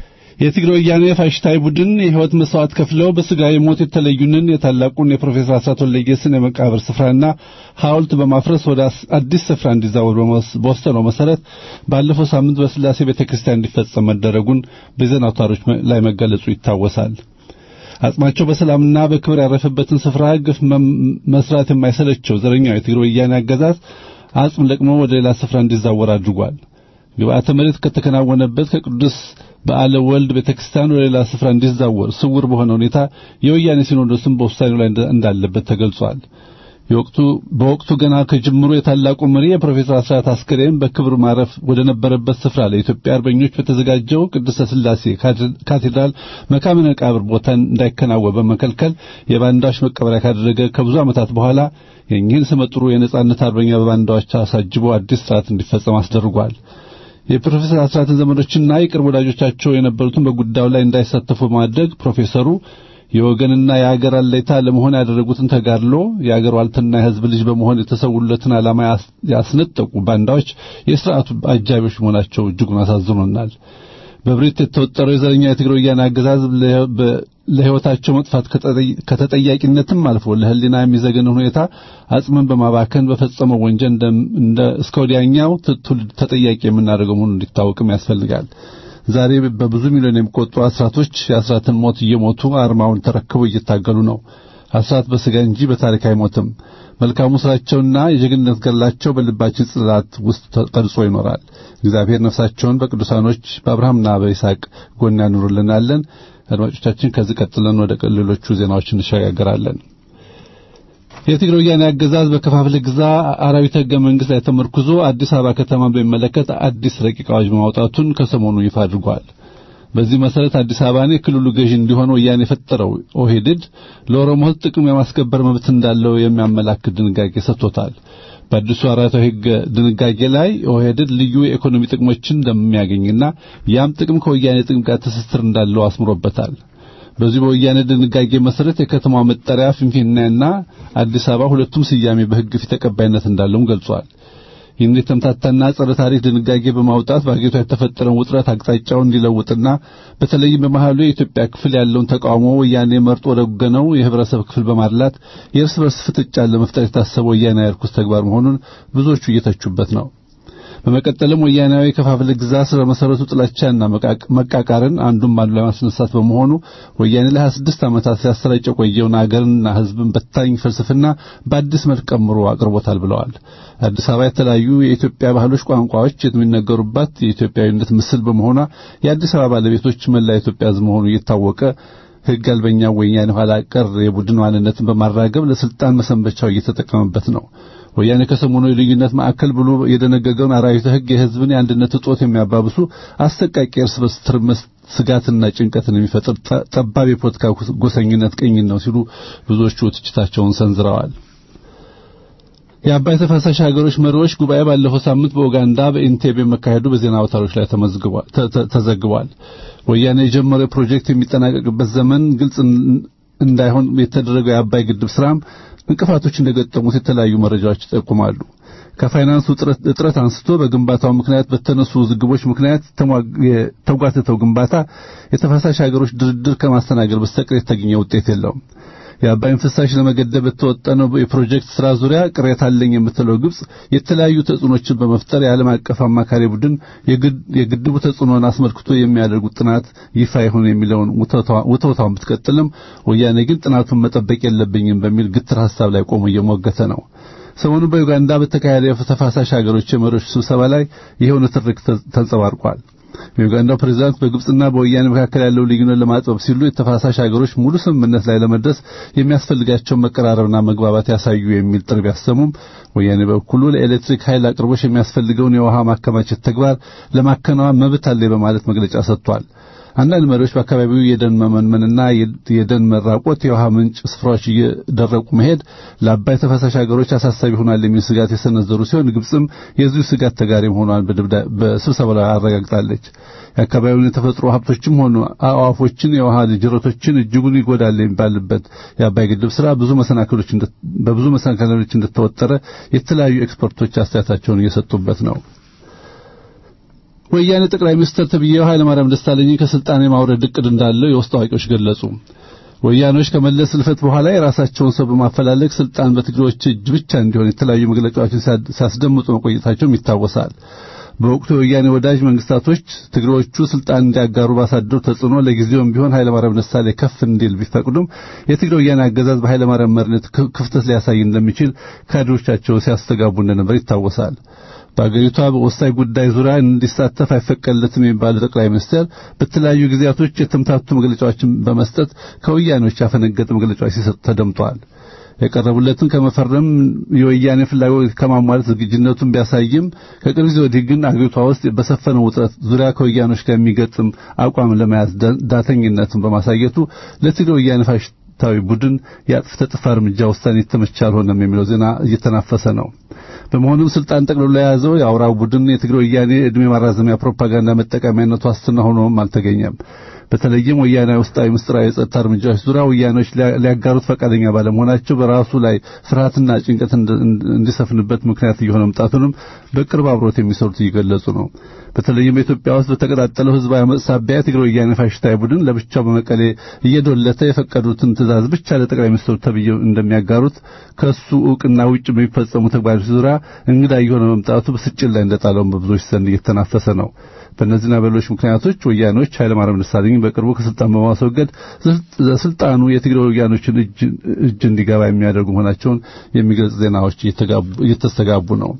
የትግራይ ወያኔ ፋሽስታዊ ቡድን የሕይወት መስዋዕት ከፍለው በስጋዊ ሞት የተለዩንን የታላቁን የፕሮፌሰር አስራት ወልደየስን የመቃብር ስፍራና ሐውልት በማፍረስ ወደ አዲስ ስፍራ እንዲዛወር በወሰነው መሰረት ባለፈው ሳምንት በስላሴ ቤተክርስቲያን እንዲፈጸም መደረጉን በዜና አውታሮች ላይ መገለጹ ይታወሳል። አጽማቸው በሰላምና በክብር ያረፈበትን ስፍራ ግፍ መስራት የማይሰለቸው ዘረኛው የትግራይ ወያኔ አገዛዝ አጽም ለቅሞ ወደ ሌላ ስፍራ እንዲዛወር አድርጓል። ግብአተ መሬት ከተከናወነበት ከቅዱስ በዓለ ወልድ ቤተክርስቲያን ወደ ሌላ ስፍራ እንዲዛወር ስውር በሆነ ሁኔታ የወያኔ ሲኖዶስም በውሳኔው ላይ እንዳለበት ተገልጿል። የወቅቱ በወቅቱ ገና ከጅምሩ የታላቁ መሪ የፕሮፌሰር አስራት አስከሬን በክብር ማረፍ ወደ ነበረበት ስፍራ ለኢትዮጵያ አርበኞች በተዘጋጀው ቅድስተ ሥላሴ ካቴድራል መካነ መቃብር ቦታ እንዳይከናወን በመከልከል የባንዳዎች መቀበሪያ ካደረገ ከብዙ ዓመታት በኋላ የእኚህን ስመጥሩ የነጻነት አርበኛ በባንዳዎች አሳጅቦ አዲስ ስርዓት እንዲፈጸም አስደርጓል። የፕሮፌሰር አስራትን ዘመዶችና የቅርብ ወዳጆቻቸው የነበሩትን በጉዳዩ ላይ እንዳይሳተፉ በማድረግ ፕሮፌሰሩ የወገንና የአገር አለይታ ለመሆን ያደረጉትን ተጋድሎ የአገር ዋልትና የሕዝብ ልጅ በመሆን የተሰውለትን ዓላማ ያስነጠቁ ባንዳዎች የሥርዓቱ አጃቢዎች መሆናቸው እጅጉን አሳዝኖናል። በብሪት የተወጠረው የዘረኛ የትግራይ ወያኔ አገዛዝ ለሕይወታቸው መጥፋት ከተጠያቂነትም አልፎ ለሕሊና የሚዘገንን ሁኔታ አጽምን በማባከን በፈጸመው ወንጀል እንደ እስከ ወዲያኛው ትውልድ ተጠያቂ የምናደርገው መሆኑን እንዲታወቅም ያስፈልጋል። ዛሬ በብዙ ሚሊዮን የሚቆጠሩ አስራቶች የአስራትን ሞት እየሞቱ አርማውን ተረክበው እየታገሉ ነው። አስራት በሥጋ እንጂ በታሪክ አይሞትም። መልካሙ ስራቸውና የጀግንነት ገድላቸው በልባችን ጽላት ውስጥ ተቀርጾ ይኖራል። እግዚአብሔር ነፍሳቸውን በቅዱሳኖች በአብርሃምና በይስሐቅ ጎን ያኑርልናለን። አድማጮቻችን ከዚህ ቀጥለን ወደ ሌሎቹ ዜናዎች እንሸጋገራለን። የትግራይ ወያኔ አገዛዝ በከፋፍለ ግዛ አራዊት ሕገ መንግሥት ላይ ተመርኩዞ አዲስ አበባ ከተማን በሚመለከት አዲስ ረቂቅ አዋጅ ማውጣቱን ከሰሞኑ ይፋ አድርጓል። በዚህ መሰረት አዲስ አበባን የክልሉ ገዢ እንዲሆን ወያኔ የፈጠረው ኦህዴድ ለኦሮሞ ሕዝብ ጥቅም የማስከበር መብት እንዳለው የሚያመላክት ድንጋጌ ሰጥቶታል። በአዲሱ አራዊታዊ ሕግ ድንጋጌ ላይ ኦህዴድ ልዩ የኢኮኖሚ ጥቅሞችን እንደሚያገኝና ያም ጥቅም ከወያኔ ጥቅም ጋር ትስስር እንዳለው አስምሮበታል። በዚህ በወያኔ ድንጋጌ መሰረት የከተማው መጠሪያ ፊንፊኔና አዲስ አበባ ሁለቱም ስያሜ በሕግ ፊት ተቀባይነት እንዳለውም ገልጿል። ይህን የተምታታና ጸረ ታሪክ ድንጋጌ በማውጣት በአገሪቷ የተፈጠረውን ውጥረት አቅጣጫውን እንዲለውጥና በተለይም በመሃሉ የኢትዮጵያ ክፍል ያለውን ተቃውሞ ወያኔ መርጦ ወደ ወገነው የህብረተሰብ ክፍል በማድላት የእርስ በርስ ፍጥጫን ለመፍጠር የታሰበው ወያኔ ርኩስ ተግባር መሆኑን ብዙዎቹ እየተቹበት ነው። በመቀጠልም ወያናዊ ከፋፍለ ግዛ ስለ መሰረቱ ጥላቻና መቃቃርን አንዱን ባንዱ ላይ ማስነሳት በመሆኑ ወያኔ ለ26 ዓመታት ሲያሰራጭ የቆየውን አገርና ሕዝብን በታኝ ፍልስፍና በአዲስ መልክ ቀምሮ አቅርቦታል ብለዋል። አዲስ አበባ የተለያዩ የኢትዮጵያ ባህሎች፣ ቋንቋዎች የሚነገሩባት የኢትዮጵያዊነት ምስል በመሆኗ የአዲስ አበባ ባለቤቶች መላ ኢትዮጵያ ሕዝብ መሆኑ እየታወቀ ሕግ አልበኛ ወያኔ ኋላ ቀር የቡድን ማንነትን በማራገብ ለስልጣን መሰንበቻው እየተጠቀመበት ነው። ወያኔ ከሰሞኑ የልዩነት ማዕከል ብሎ የደነገገውን አራዊተ ሕግ የሕዝብን የአንድነት እጦት የሚያባብሱ አሰቃቂ እርስ በርስ ትርምስ ስጋትና ጭንቀትን የሚፈጥር ጠባብ የፖለቲካ ጎሰኝነት ቅኝት ነው ሲሉ ብዙዎቹ ትችታቸውን ሰንዝረዋል። የአባይ ተፋሳሽ ሀገሮች መሪዎች ጉባኤ ባለፈው ሳምንት በኡጋንዳ በኢንቴቤ መካሄዱ በዜና አውታሮች ላይ ተዘግቧል። ወያኔ የጀመረው ፕሮጀክት የሚጠናቀቅበት ዘመን ግልጽ እንዳይሆን የተደረገው የአባይ ግድብ ስራም እንቅፋቶች እንደገጠሙት የተለያዩ መረጃዎች ይጠቁማሉ። ከፋይናንሱ እጥረት አንስቶ በግንባታው ምክንያት በተነሱ ውዝግቦች ምክንያት የተጓተተው ግንባታ የተፋሳሽ ሀገሮች ድርድር ከማስተናገድ በስተቀር የተገኘ ውጤት የለውም። የአባይን ፍሳሽ ለመገደብ የተወጠነው የፕሮጀክት ስራ ዙሪያ ቅሬታ አለኝ የምትለው ግብጽ የተለያዩ ተጽዕኖችን በመፍጠር የዓለም አቀፍ አማካሪ ቡድን የግድቡ ተጽዕኖን አስመልክቶ የሚያደርጉት ጥናት ይፋ ይሁን የሚለውን ውተውታውን ብትቀጥልም ወያኔ ግን ጥናቱን መጠበቅ የለብኝም በሚል ግትር ሐሳብ ላይ ቆሞ እየሞገተ ነው። ሰሞኑ በዩጋንዳ በተካሄደ የተፋሳሽ ሀገሮች የመሪዎች ስብሰባ ላይ ይኸው ንትርክ ተንጸባርቋል። የዩጋንዳው ፕሬዝዳንት በግብጽና በወያኔ መካከል ያለው ልዩነት ለማጥበብ ሲሉ የተፋሳሽ ሀገሮች ሙሉ ስምምነት ላይ ለመድረስ የሚያስፈልጋቸውን መቀራረብና መግባባት ያሳዩ የሚል ጥሪ ቢያሰሙም ወያኔ በኩሉ ለኤሌክትሪክ ኃይል አቅርቦች የሚያስፈልገውን የውሃ ማከማቸት ተግባር ለማከናወን መብት አለ በማለት መግለጫ ሰጥቷል። አንዳንድ መሪዎች በአካባቢው የደን መመንመንና የደን መራቆት፣ የውሃ ምንጭ ስፍራዎች እየደረቁ መሄድ ለአባይ ተፋሳሽ ሀገሮች አሳሳቢ ሆኗል የሚል ስጋት የሰነዘሩ ሲሆን ግብጽም የዚሁ ስጋት ተጋሪ መሆኗን በስብሰባው ላይ አረጋግጣለች። የአካባቢውን የተፈጥሮ ሀብቶችም ሆኑ አዕዋፎችን፣ የውሃ ጅረቶችን እጅጉን ይጎዳል የሚባልበት የአባይ ግድብ ስራ ብዙ መሰናክሎች በብዙ መሰናክሎች እንደተወጠረ የተለያዩ ኤክስፐርቶች አስተያየታቸውን እየሰጡበት ነው። ወያኔ ጠቅላይ ሚኒስትር ተብዬው ኃይለማርያም ደሳለኝ ከስልጣን የማውረድ እቅድ እንዳለው የውስጥ አዋቂዎች ገለጹ። ወያኔዎች ከመለስ ልፈት በኋላ የራሳቸውን ሰው በማፈላለግ ስልጣን በትግሬዎች እጅ ብቻ እንዲሆን የተለያዩ መግለጫዎችን ሲያስደምጡ መቆየታቸውም ይታወሳል። በወቅቱ የወያኔ ወዳጅ መንግስታቶች ትግሬዎቹ ስልጣን እንዲያጋሩ ባሳደሩ ተጽዕኖ ለጊዜውም ቢሆን ኃይለማርያም ደሳለኝ ከፍ እንዲል ቢፈቅዱም የትግሬ ወያኔ አገዛዝ በኃይለማርያም መሪነት ክፍተት ሊያሳይ እንደሚችል ካድሬዎቻቸው ሲያስተጋቡ እንደነበር ይታወሳል። በአገሪቷ በወሳኝ ጉዳይ ዙሪያ እንዲሳተፍ አይፈቀድለትም የሚባለው ጠቅላይ ሚኒስትር በተለያዩ ጊዜያቶች የተምታቱ መግለጫዎችን በመስጠት ከወያኔዎች ያፈነገጠ መግለጫዎች ሲሰጡ ተደምጠዋል። የቀረቡለትን ከመፈረም የወያኔ ፍላጎት ከማሟላት ዝግጁነቱን ቢያሳይም ከቅርብ ጊዜ ወዲህ ግን አገሪቷ ውስጥ በሰፈነው ውጥረት ዙሪያ ከወያኔዎች ጋር የሚገጥም አቋም ለመያዝ ዳተኝነትን በማሳየቱ ለትግሬ ወያኔ ፋሽስታዊ ቡድን የአጥፍተ ጠፊ እርምጃ ውሳኔ የተመቸ አልሆነም የሚለው ዜና እየተናፈሰ ነው። በመሆኑም ስልጣን ጠቅልሎ የያዘው የአውራው ቡድን የትግሬ ወያኔ ዕድሜ ማራዘሚያ ፕሮፓጋንዳ መጠቀሚያነቱ ዋስትና ሆኖም አልተገኘም። በተለይም ወያኔ ውስጣዊ ምስጢራዊ የጸጥታ እርምጃዎች ዙሪያ ወያኔዎች ሊያጋሩት ፈቃደኛ ባለመሆናቸው በራሱ ላይ ፍርሃትና ጭንቀት እንዲሰፍንበት ምክንያት እየሆነ መምጣቱንም በቅርብ አብሮት የሚሰሩት እየገለጹ ነው። በተለይም በኢትዮጵያ ውስጥ በተቀጣጠለው ህዝባዊ አመጽ ሳቢያ የትግራይ ወያኔ ፋሽስታዊ ቡድን ለብቻው በመቀሌ እየዶለተ የፈቀዱትን ትእዛዝ ብቻ ለጠቅላይ ሚኒስትሩ ተብዬው እንደሚያጋሩት ከሱ እውቅና ውጭ በሚፈጸሙ ተግባሮች ዙሪያ እንግዳ እየሆነ መምጣቱ ብስጭት ላይ እንደጣለውን በብዙዎች ዘንድ እየተናፈሰ ነው። በእነዚህና በሌሎች ምክንያቶች ወያኔዎች ኃይለማርያም ደሳለኝን በቅርቡ ከስልጣን በማስወገድ ስልጣኑ የትግራይ ወያኖችን እጅ እንዲገባ የሚያደርጉ መሆናቸውን የሚገልጽ ዜናዎች እየተስተጋቡ ነው።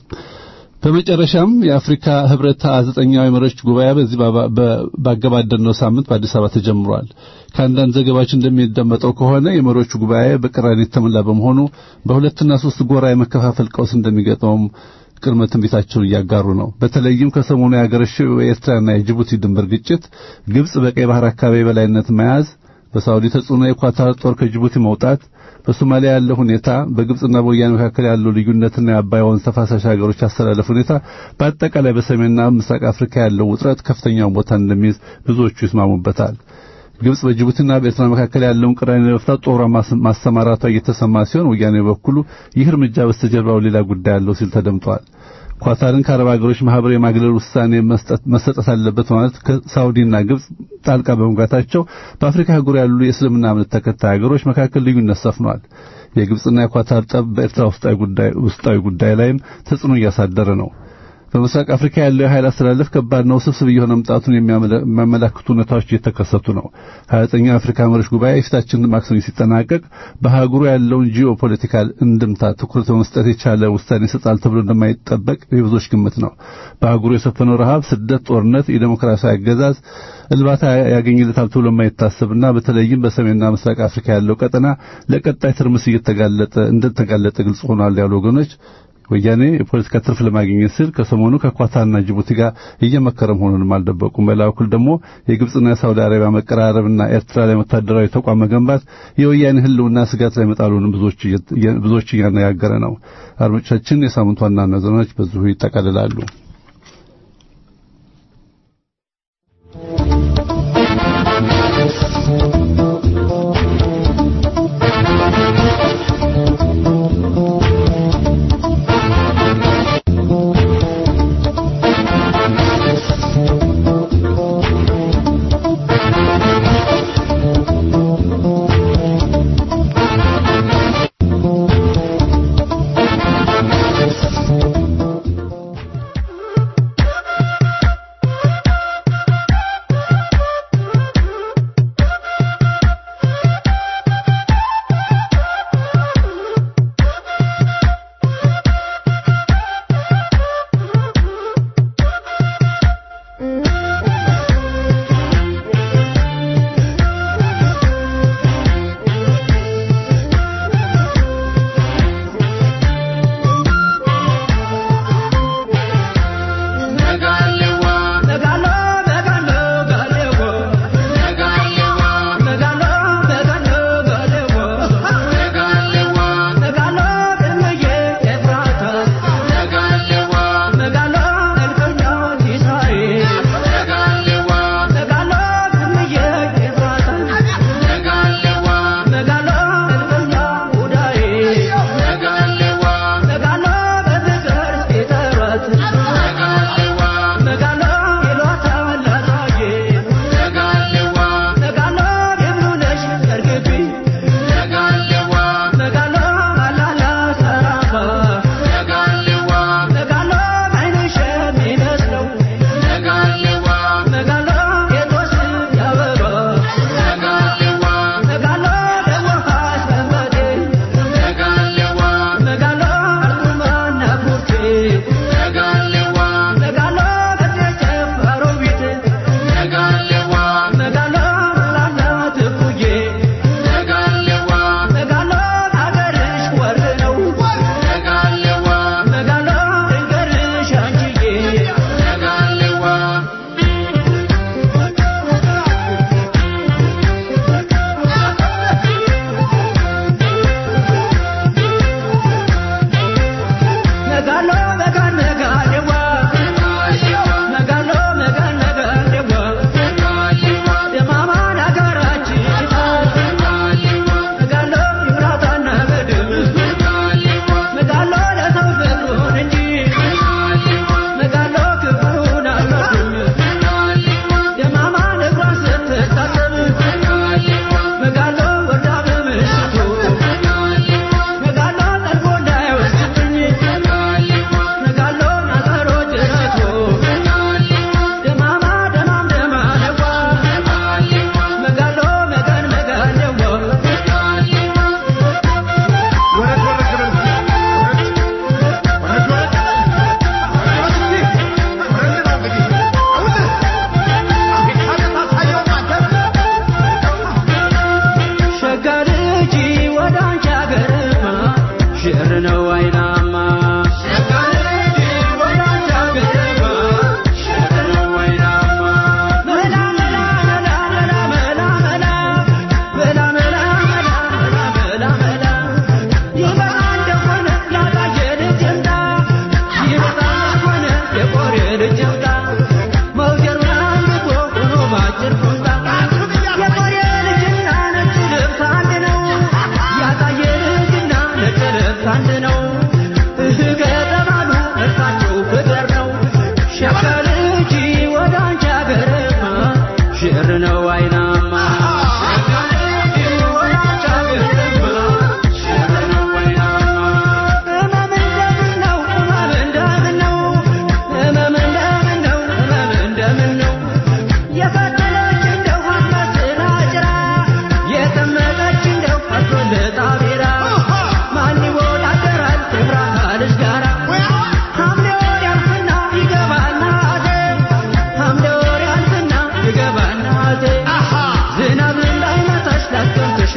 በመጨረሻም የአፍሪካ ህብረት ዘጠኛው የመሪዎች ጉባኤ በዚህ ባገባደድነው ሳምንት በአዲስ አበባ ተጀምሯል። ከአንዳንድ ዘገባዎች እንደሚደመጠው ከሆነ የመሪዎቹ ጉባኤ በቅራኔ የተሞላ በመሆኑ በሁለትና ሶስት ጎራ የመከፋፈል ቀውስ እንደሚገጥመውም ቅድመ ትንቢታቸውን እያጋሩ ነው። በተለይም ከሰሞኑ ያገረሸው የኤርትራና የጅቡቲ ድንበር ግጭት፣ ግብጽ በቀይ ባህር አካባቢ በላይነት መያዝ፣ በሳውዲ ተጽዕኖ የኳታር ጦር ከጅቡቲ መውጣት፣ በሶማሊያ ያለው ሁኔታ፣ በግብጽና በወያኔ መካከል ያለው ልዩነትና የአባይ ወንዝ ተፋሳሽ ሀገሮች አስተላለፍ ሁኔታ፣ በአጠቃላይ በሰሜንና ምስራቅ አፍሪካ ያለው ውጥረት ከፍተኛውን ቦታ እንደሚይዝ ብዙዎቹ ይስማሙበታል። ግብጽ በጅቡቲና በኤርትራ መካከል ያለውን ቅራኔ ለመፍታት ጦሯ ማሰማራቷ እየተሰማ ሲሆን ወያኔ በኩሉ ይህ እርምጃ በስተጀርባው ሌላ ጉዳይ አለው ሲል ተደምጧል። ኳታርን ከአረብ ሀገሮች ማህበር የማግለል ውሳኔ መሰጠት አለበት ማለት ከሳውዲና ግብጽ ጣልቃ በመግባታቸው በአፍሪካ አህጉር ያሉ የእስልምና እምነት ተከታይ ሀገሮች መካከል ልዩነት ሰፍኗል። የግብጽና የኳታር ጠብ በኤርትራ ውስጣዊ ጉዳይ ላይም ተጽዕኖ እያሳደረ ነው። በምስራቅ አፍሪካ ያለው የኃይል አስተላለፍ ከባድ ነው፣ ስብስብ እየሆነ መምጣቱን የሚያመላክቱ ሁኔታዎች እየተከሰቱ ነው። ሀያ ዘጠኛው የአፍሪካ መሪዎች ጉባኤ የፊታችን ማክሰኞ ሲጠናቀቅ በአህጉሩ ያለውን ጂኦፖለቲካል እንድምታ ትኩረት በመስጠት የቻለ ውሳኔ ይሰጣል ተብሎ እንደማይጠበቅ የብዙዎች ግምት ነው። በአህጉሩ የሰፈነው ረሃብ፣ ስደት፣ ጦርነት፣ የዴሞክራሲያዊ አገዛዝ እልባታ ያገኝለታል ተብሎ የማይታሰብና በተለይም በሰሜንና ምስራቅ አፍሪካ ያለው ቀጠና ለቀጣይ ትርምስ እየተጋለጠ እንደተጋለጠ ግልጽ ሆኗል ያሉ ወገኖች ወያኔ የፖለቲካ ትርፍ ለማግኘት ሲል ከሰሞኑ ከኳታርና ጅቡቲ ጋር እየመከረ መሆኑንም አልደበቁም። በሌላ በኩል ደግሞ የግብጽና የሳውዲ አረቢያ መቀራረብና ኤርትራ ላይ ወታደራዊ ተቋም መገንባት የወያኔ ሕልውና ስጋት ላይ መጣሉንም ብዙዎች እያነጋገረ ነው። አድማጮቻችን፣ የሳምንቱ ዋና ዋና ዜናዎች በዚሁ ይጠቃልላሉ።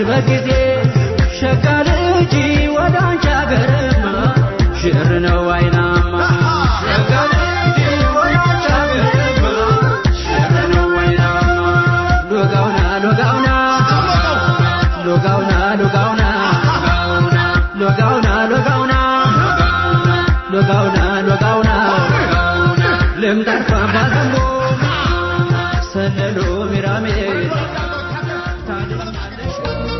በጊዜ ሸጋ ልጅ ወደ አንቺ አገርማ ሽር ነው አይናማ ሸጋ ልጅ ወደ አንቺ አገርማ ሽር ነው አይናማ ሎጋውና ሎጋውና ሎጋውና ሎጋውና ሎጋውና ሎጋውና ሎጋውና ሎጋውና ልምጣርፋ ባዘንቦ ሰለሎ ሚራሜ ታድኛለሽ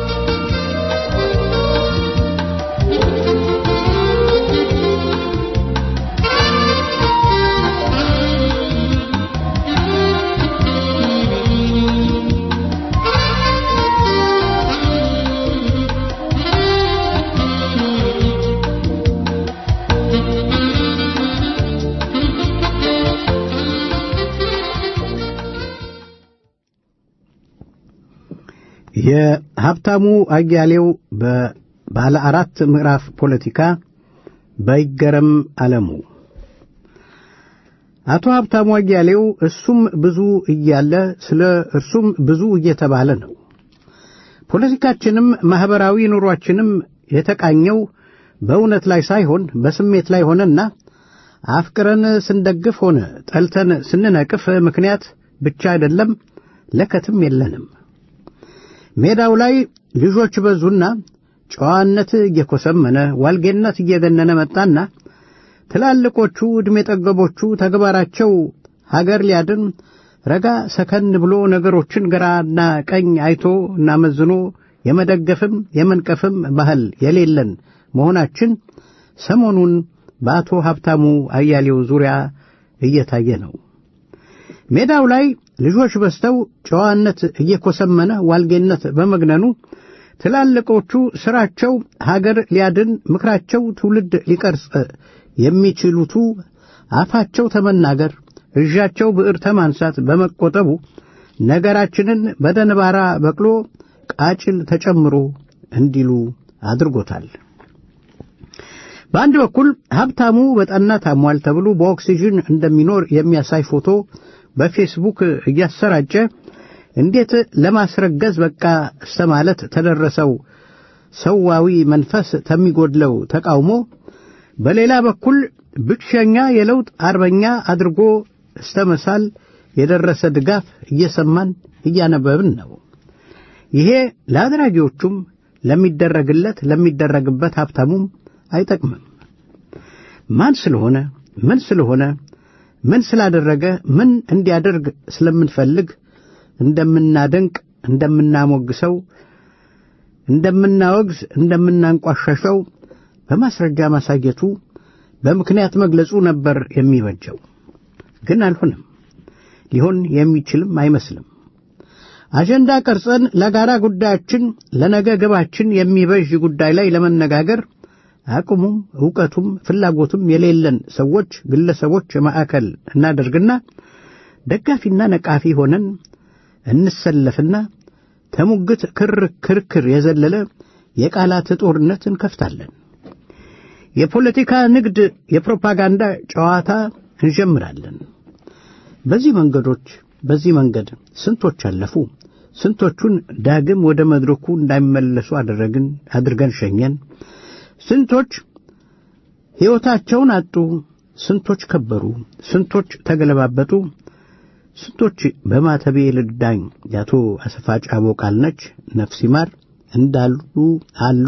የሀብታሙ አያሌው በባለ አራት ምዕራፍ ፖለቲካ በይገረም አለሙ አቶ ሀብታሙ አያሌው እሱም ብዙ እያለ ስለ እርሱም ብዙ እየተባለ ነው። ፖለቲካችንም ማኅበራዊ ኑሯችንም የተቃኘው በእውነት ላይ ሳይሆን በስሜት ላይ ሆነና አፍቅረን ስንደግፍ ሆነ ጠልተን ስንነቅፍ ምክንያት ብቻ አይደለም፣ ለከትም የለንም። ሜዳው ላይ ልጆች በዙና ጨዋነት እየኮሰመነ ዋልጌነት እየገነነ መጣና ትላልቆቹ ዕድሜ ጠገቦቹ ተግባራቸው ሀገር ሊያድን ረጋ ሰከን ብሎ ነገሮችን ግራና ቀኝ አይቶ እና መዝኖ የመደገፍም የመንቀፍም ባህል የሌለን መሆናችን ሰሞኑን በአቶ ሀብታሙ አያሌው ዙሪያ እየታየ ነው። ሜዳው ላይ ልጆች በዝተው ጨዋነት እየኮሰመነ ዋልጌነት በመግነኑ ትላልቆቹ ሥራቸው ሀገር ሊያድን ምክራቸው ትውልድ ሊቀርጽ የሚችሉቱ አፋቸው ተመናገር እዣቸው ብዕር ተማንሳት በመቆጠቡ ነገራችንን በደንባራ በቅሎ ቃጭል ተጨምሮ እንዲሉ አድርጎታል። በአንድ በኩል ሀብታሙ በጠና ታሟል ተብሎ በኦክሲጅን እንደሚኖር የሚያሳይ ፎቶ በፌስቡክ እያሰራጨ እንዴት ለማስረገዝ በቃ እስተ ማለት ተደረሰው ሰዋዊ መንፈስ ተሚጎድለው ተቃውሞ፣ በሌላ በኩል ብቸኛ የለውጥ አርበኛ አድርጎ እስተ መሳል የደረሰ ድጋፍ እየሰማን እያነበብን ነው። ይሄ ለአድራጊዎቹም ለሚደረግለት ለሚደረግበት ሀብታሙም አይጠቅምም። ማን ስለሆነ ምን ስለሆነ ምን ስላደረገ ምን እንዲያደርግ ስለምንፈልግ እንደምናደንቅ፣ እንደምናሞግሰው፣ እንደምናወግዝ፣ እንደምናንቋሸሸው በማስረጃ ማሳየቱ በምክንያት መግለጹ ነበር የሚበጀው። ግን አልሆነም። ሊሆን የሚችልም አይመስልም። አጀንዳ ቀርጸን ለጋራ ጉዳያችን ለነገ ግባችን የሚበጅ ጉዳይ ላይ ለመነጋገር አቅሙም ዕውቀቱም ፍላጎቱም የሌለን ሰዎች፣ ግለሰቦች ማዕከል እናደርግና ደጋፊና ነቃፊ ሆነን እንሰለፍና ተሙግት ክር ክርክር የዘለለ የቃላት ጦርነት እንከፍታለን። የፖለቲካ ንግድ፣ የፕሮፓጋንዳ ጨዋታ እንጀምራለን። በዚህ መንገዶች በዚህ መንገድ ስንቶች አለፉ። ስንቶቹን ዳግም ወደ መድረኩ እንዳይመለሱ አደረግን አድርገን ሸኘን። ስንቶች ሕይወታቸውን አጡ። ስንቶች ከበሩ። ስንቶች ተገለባበጡ። ስንቶች በማተቤ ልዳኝ የአቶ አሰፋ ጫቦ ቃል ነች ነፍስ ይማር እንዳሉ አሉ።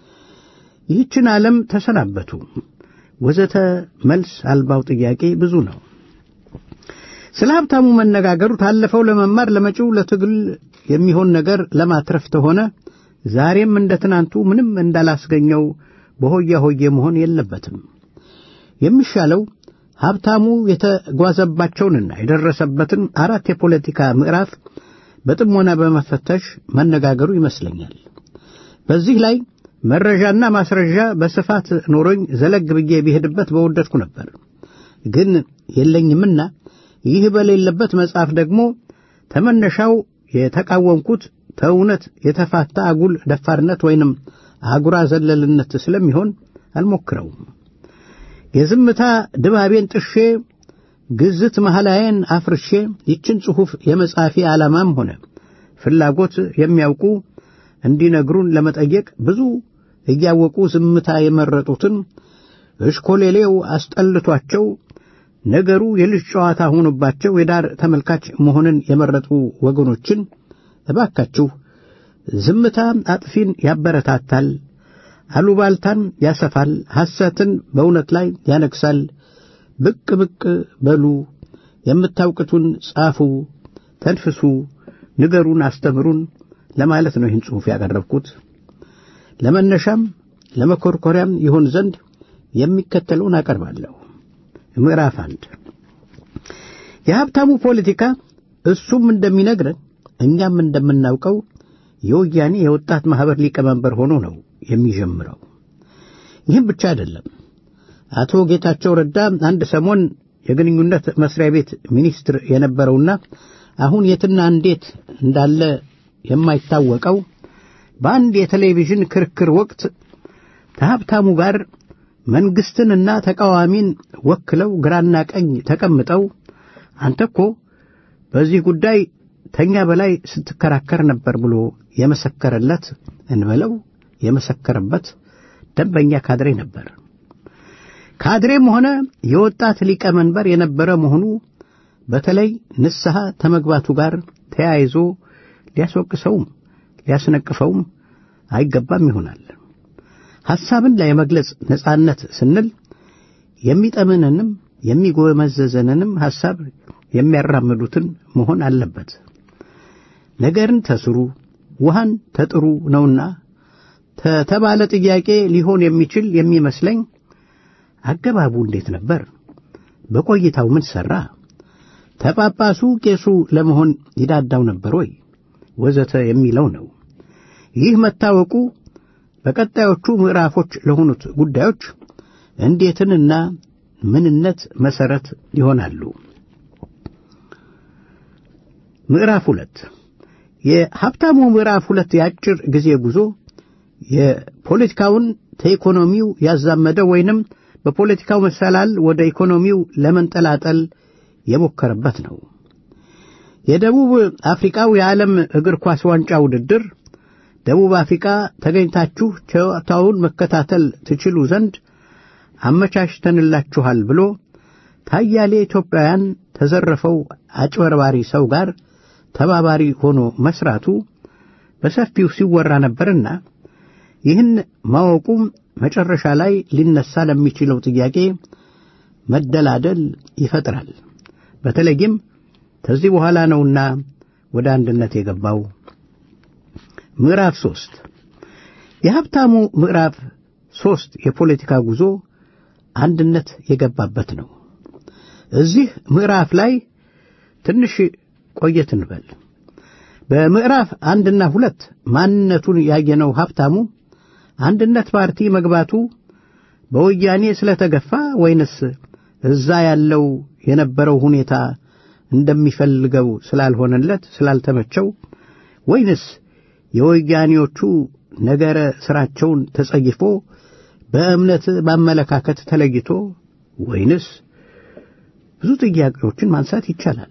ይህችን ዓለም ተሰናበቱ ወዘተ መልስ አልባው ጥያቄ ብዙ ነው። ስለ ሀብታሙ መነጋገሩ ታለፈው ለመማር ለመጪው ለትግል የሚሆን ነገር ለማትረፍ ተሆነ ዛሬም እንደ ትናንቱ ምንም እንዳላስገኘው በሆያ ሆዬ መሆን የለበትም። የሚሻለው ሀብታሙ የተጓዘባቸውንና የደረሰበትን አራት የፖለቲካ ምዕራፍ በጥሞና በመፈተሽ መነጋገሩ ይመስለኛል። በዚህ ላይ መረጃና ማስረጃ በስፋት ኖሮኝ ዘለግ ብዬ ቢሄድበት በወደድኩ ነበር። ግን የለኝምና ይህ በሌለበት መጽሐፍ ደግሞ ተመነሻው የተቃወምኩት ተእውነት የተፋታ አጉል ደፋርነት ወይንም አጉራ ዘለልነት ስለሚሆን አልሞክረውም። የዝምታ ድባቤን ጥሼ ግዝት መሐላዬን አፍርሼ ይችን ጽሑፍ የመጻፊ ዓላማም ሆነ ፍላጎት የሚያውቁ እንዲነግሩን ለመጠየቅ ብዙ እያወቁ ዝምታ የመረጡትን እሽኮሌሌው አስጠልቷቸው ነገሩ የልጅ ጨዋታ ሆኖባቸው የዳር ተመልካች መሆንን የመረጡ ወገኖችን እባካችሁ ዝምታ አጥፊን ያበረታታል፣ አሉባልታን ያሰፋል፣ ሐሰትን በእውነት ላይ ያነግሳል። ብቅ ብቅ በሉ፣ የምታውቅቱን ጻፉ፣ ተንፍሱ፣ ንገሩን፣ አስተምሩን ለማለት ነው ይህን ጽሑፍ ያቀረብኩት። ለመነሻም ለመኮርኮሪያም ይሆን ዘንድ የሚከተለውን አቀርባለሁ። ምዕራፍ አንድ የሀብታሙ ፖለቲካ እሱም እንደሚነግረን እኛም እንደምናውቀው የወያኔ የወጣት ማኅበር ሊቀመንበር ሆኖ ነው የሚጀምረው። ይህም ብቻ አይደለም። አቶ ጌታቸው ረዳ አንድ ሰሞን የግንኙነት መስሪያ ቤት ሚኒስትር የነበረውና አሁን የትና እንዴት እንዳለ የማይታወቀው በአንድ የቴሌቪዥን ክርክር ወቅት ከሀብታሙ ጋር መንግስትንና ተቃዋሚን ወክለው ግራና ቀኝ ተቀምጠው አንተ እኮ በዚህ ጉዳይ ተኛ በላይ ስትከራከር ነበር ብሎ የመሰከረለት እንበለው የመሰከረበት ደንበኛ ካድሬ ነበር። ካድሬም ሆነ የወጣት ሊቀመንበር የነበረ መሆኑ በተለይ ንስሐ ተመግባቱ ጋር ተያይዞ ሊያስወቅሰውም ሊያስነቅፈውም አይገባም ይሆናል። ሐሳብን ለመግለጽ ነጻነት ስንል የሚጠምንንም የሚጎመዘዘንንም ሐሳብ የሚያራምዱትን መሆን አለበት። ነገርን ተስሩ ውሃን ተጥሩ ነውና ተተባለ ጥያቄ ሊሆን የሚችል የሚመስለኝ አገባቡ እንዴት ነበር? በቆይታው ምን ሠራ? ተጳጳሱ ቄሱ ለመሆን ይዳዳው ነበር ወይ? ወዘተ የሚለው ነው። ይህ መታወቁ በቀጣዮቹ ምዕራፎች ለሆኑት ጉዳዮች እንዴትንና ምንነት መሠረት ይሆናሉ። ምዕራፍ ሁለት የሀብታሙ ምዕራፍ ሁለት የአጭር ጊዜ ጉዞ የፖለቲካውን ከኢኮኖሚው ያዛመደ ወይንም በፖለቲካው መሰላል ወደ ኢኮኖሚው ለመንጠላጠል የሞከረበት ነው። የደቡብ አፍሪካው የዓለም እግር ኳስ ዋንጫ ውድድር ደቡብ አፍሪካ ተገኝታችሁ ጨዋታውን መከታተል ትችሉ ዘንድ አመቻችተንላችኋል ብሎ ታያሌ ኢትዮጵያውያን ተዘረፈው አጭበርባሪ ሰው ጋር ተባባሪ ሆኖ መስራቱ በሰፊው ሲወራ ነበርና ይህን ማወቁም መጨረሻ ላይ ሊነሳ ለሚችለው ጥያቄ መደላደል ይፈጥራል። በተለይም ከዚህ በኋላ ነውና ወደ አንድነት የገባው። ምዕራፍ ሦስት የሀብታሙ ምዕራፍ ሦስት የፖለቲካ ጉዞ አንድነት የገባበት ነው። እዚህ ምዕራፍ ላይ ትንሽ ቆየት እንበል። በምዕራፍ አንድና ሁለት ማንነቱን ያየነው ሀብታሙ አንድነት ፓርቲ መግባቱ በወያኔ ስለተገፋ ወይንስ እዛ ያለው የነበረው ሁኔታ እንደሚፈልገው ስላልሆነለት ስላልተመቸው ወይንስ የወያኔዎቹ ነገረ ሥራቸውን ተጸይፎ በእምነት በአመለካከት ተለይቶ ወይንስ ብዙ ጥያቄዎችን ማንሳት ይቻላል።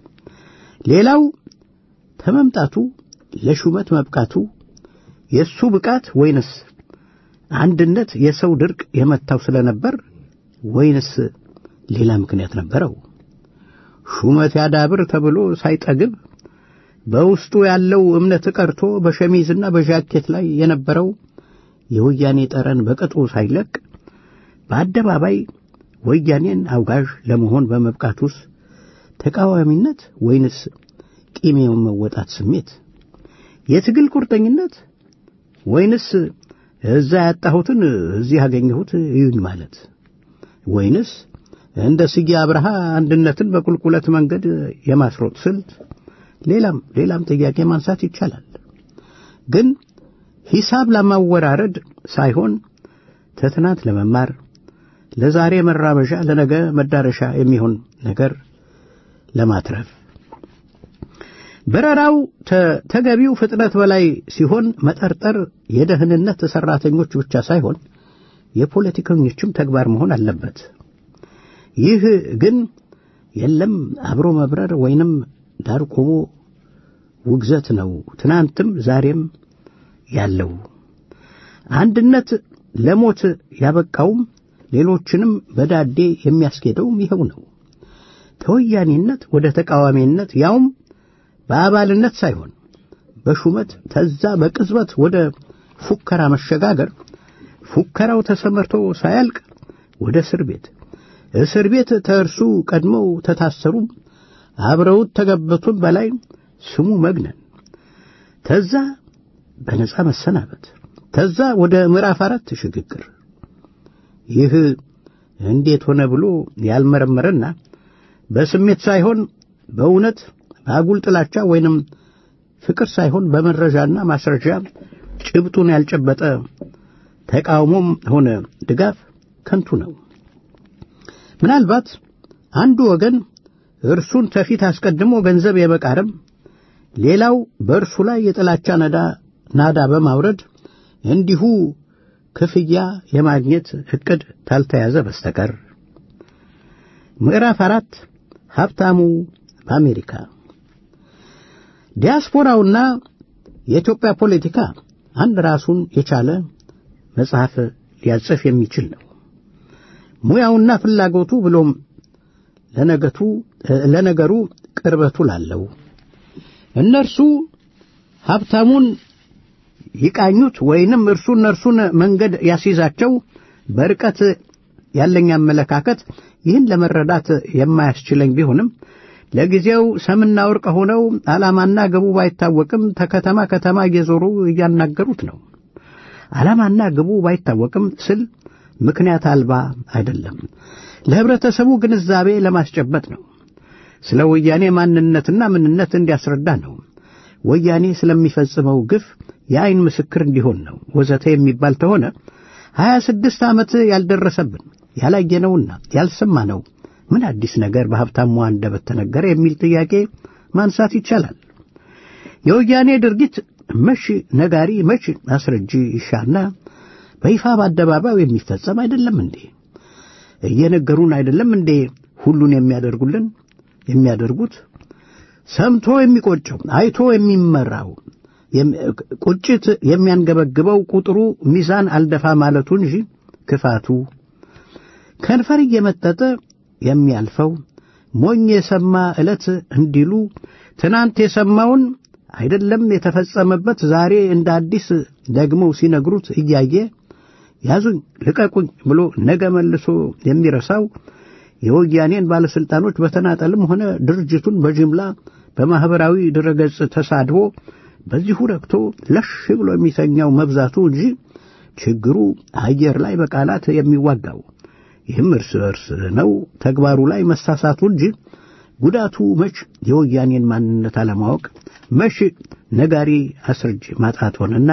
ሌላው ተመምጣቱ ለሹመት መብቃቱ የእሱ ብቃት ወይንስ አንድነት የሰው ድርቅ የመታው ስለነበር ወይንስ ሌላ ምክንያት ነበረው? ሹመት ያዳብር ተብሎ ሳይጠግብ በውስጡ ያለው እምነት ቀርቶ በሸሚዝና በዣኬት ላይ የነበረው የወያኔ ጠረን በቅጡ ሳይለቅ በአደባባይ ወያኔን አውጋዥ ለመሆን በመብቃቱስ ተቃዋሚነት ወይንስ ቂም የመወጣት ስሜት፣ የትግል ቁርጠኝነት ወይንስ እዛ ያጣሁትን እዚህ ያገኘሁት ይሁን ማለት ወይንስ እንደ ስዬ አብርሃ አንድነትን በቁልቁለት መንገድ የማስሮጥ ስልት ሌላም ሌላም ጥያቄ ማንሳት ይቻላል። ግን ሂሳብ ለማወራረድ ሳይሆን ተትናንት ለመማር ለዛሬ መራመዣ ለነገ መዳረሻ የሚሆን ነገር ለማትረፍ በረራው ተገቢው ፍጥነት በላይ ሲሆን መጠርጠር የደህንነት ሰራተኞች ብቻ ሳይሆን የፖለቲከኞችም ተግባር መሆን አለበት። ይህ ግን የለም አብሮ መብረር ወይንም ዳር ቆሞ ውግዘት ነው። ትናንትም ዛሬም ያለው። አንድነት ለሞት ያበቃውም ሌሎችንም በዳዴ የሚያስኬደውም ይኸው ነው። ከወያኔነት ወደ ተቃዋሚነት ያውም በአባልነት ሳይሆን በሹመት ተዛ በቅጽበት ወደ ፉከራ መሸጋገር ፉከራው ተሰመርቶ ሳያልቅ ወደ እስር ቤት እስር ቤት ተእርሱ ቀድመው ተታሰሩ አብረውት ተገበቱን በላይ ስሙ መግነን ተዛ በነጻ መሰናበት ተዛ ወደ ምዕራፍ አራት ሽግግር ይህ እንዴት ሆነ ብሎ ያልመረመረና በስሜት ሳይሆን በእውነት በአጉል ጥላቻ ወይንም ፍቅር ሳይሆን በመረጃና ማስረጃ ጭብጡን ያልጨበጠ ተቃውሞም ሆነ ድጋፍ ከንቱ ነው። ምናልባት አንዱ ወገን እርሱን ተፊት አስቀድሞ ገንዘብ የመቃረም ሌላው በእርሱ ላይ የጥላቻ ነዳ ናዳ በማውረድ እንዲሁ ክፍያ የማግኘት ዕቅድ ታልተያዘ በስተቀር ምዕራፍ አራት ሀብታሙ በአሜሪካ ዲያስፖራውና የኢትዮጵያ ፖለቲካ አንድ ራሱን የቻለ መጽሐፍ ሊያጽፍ የሚችል ነው። ሙያውና ፍላጎቱ ብሎም ለነገቱ ለነገሩ ቅርበቱ ላለው እነርሱ ሀብታሙን ይቃኙት ወይንም እርሱ እነርሱን መንገድ ያስይዛቸው በርቀት ያለኝ አመለካከት ይህን ለመረዳት የማያስችለኝ ቢሆንም ለጊዜው ሰምና ወርቅ ሆነው ዓላማና ግቡ ባይታወቅም ተከተማ ከተማ እየዞሩ እያናገሩት ነው። ዓላማና ግቡ ባይታወቅም ስል ምክንያት አልባ አይደለም፣ ለህብረተሰቡ ግንዛቤ ለማስጨበጥ ነው። ስለ ወያኔ ማንነትና ምንነት እንዲያስረዳ ነው። ወያኔ ስለሚፈጽመው ግፍ የአይን ምስክር እንዲሆን ነው ወዘተ የሚባል ተሆነ ሀያ ስድስት ዓመት ያልደረሰብን ያላየነውና ያልሰማነው ምን አዲስ ነገር በሀብታሙ አንደበት ተነገረ የሚል ጥያቄ ማንሳት ይቻላል። የወያኔ ድርጊት መች ነጋሪ መች አስረጂ ይሻና በይፋ በአደባባይ የሚፈጸም አይደለም እንዴ? እየነገሩን አይደለም እንዴ ሁሉን የሚያደርጉልን የሚያደርጉት ሰምቶ የሚቆጨው አይቶ የሚመራው ቁጭት የሚያንገበግበው ቁጥሩ ሚዛን አልደፋ ማለቱ እንጂ ክፋቱ ከንፈር እየመጠጠ የሚያልፈው ሞኝ የሰማ ዕለት እንዲሉ ትናንት የሰማውን አይደለም የተፈጸመበት ዛሬ እንደ አዲስ ደግመው ሲነግሩት እያየ ያዙኝ ልቀቁኝ ብሎ ነገ መልሶ የሚረሳው የወያኔን ባለሥልጣኖች በተናጠልም ሆነ ድርጅቱን በጅምላ በማኅበራዊ ድረገጽ ተሳድቦ በዚሁ ረክቶ ለሽ ብሎ የሚተኛው መብዛቱ እንጂ ችግሩ አየር ላይ በቃላት የሚዋጋው ይህም እርስ በርስ ነው ተግባሩ ላይ መሳሳቱ እንጂ ጉዳቱ መች የወያኔን ማንነት አለማወቅ መች ነጋሪ አስረጅ ማጣት ሆነና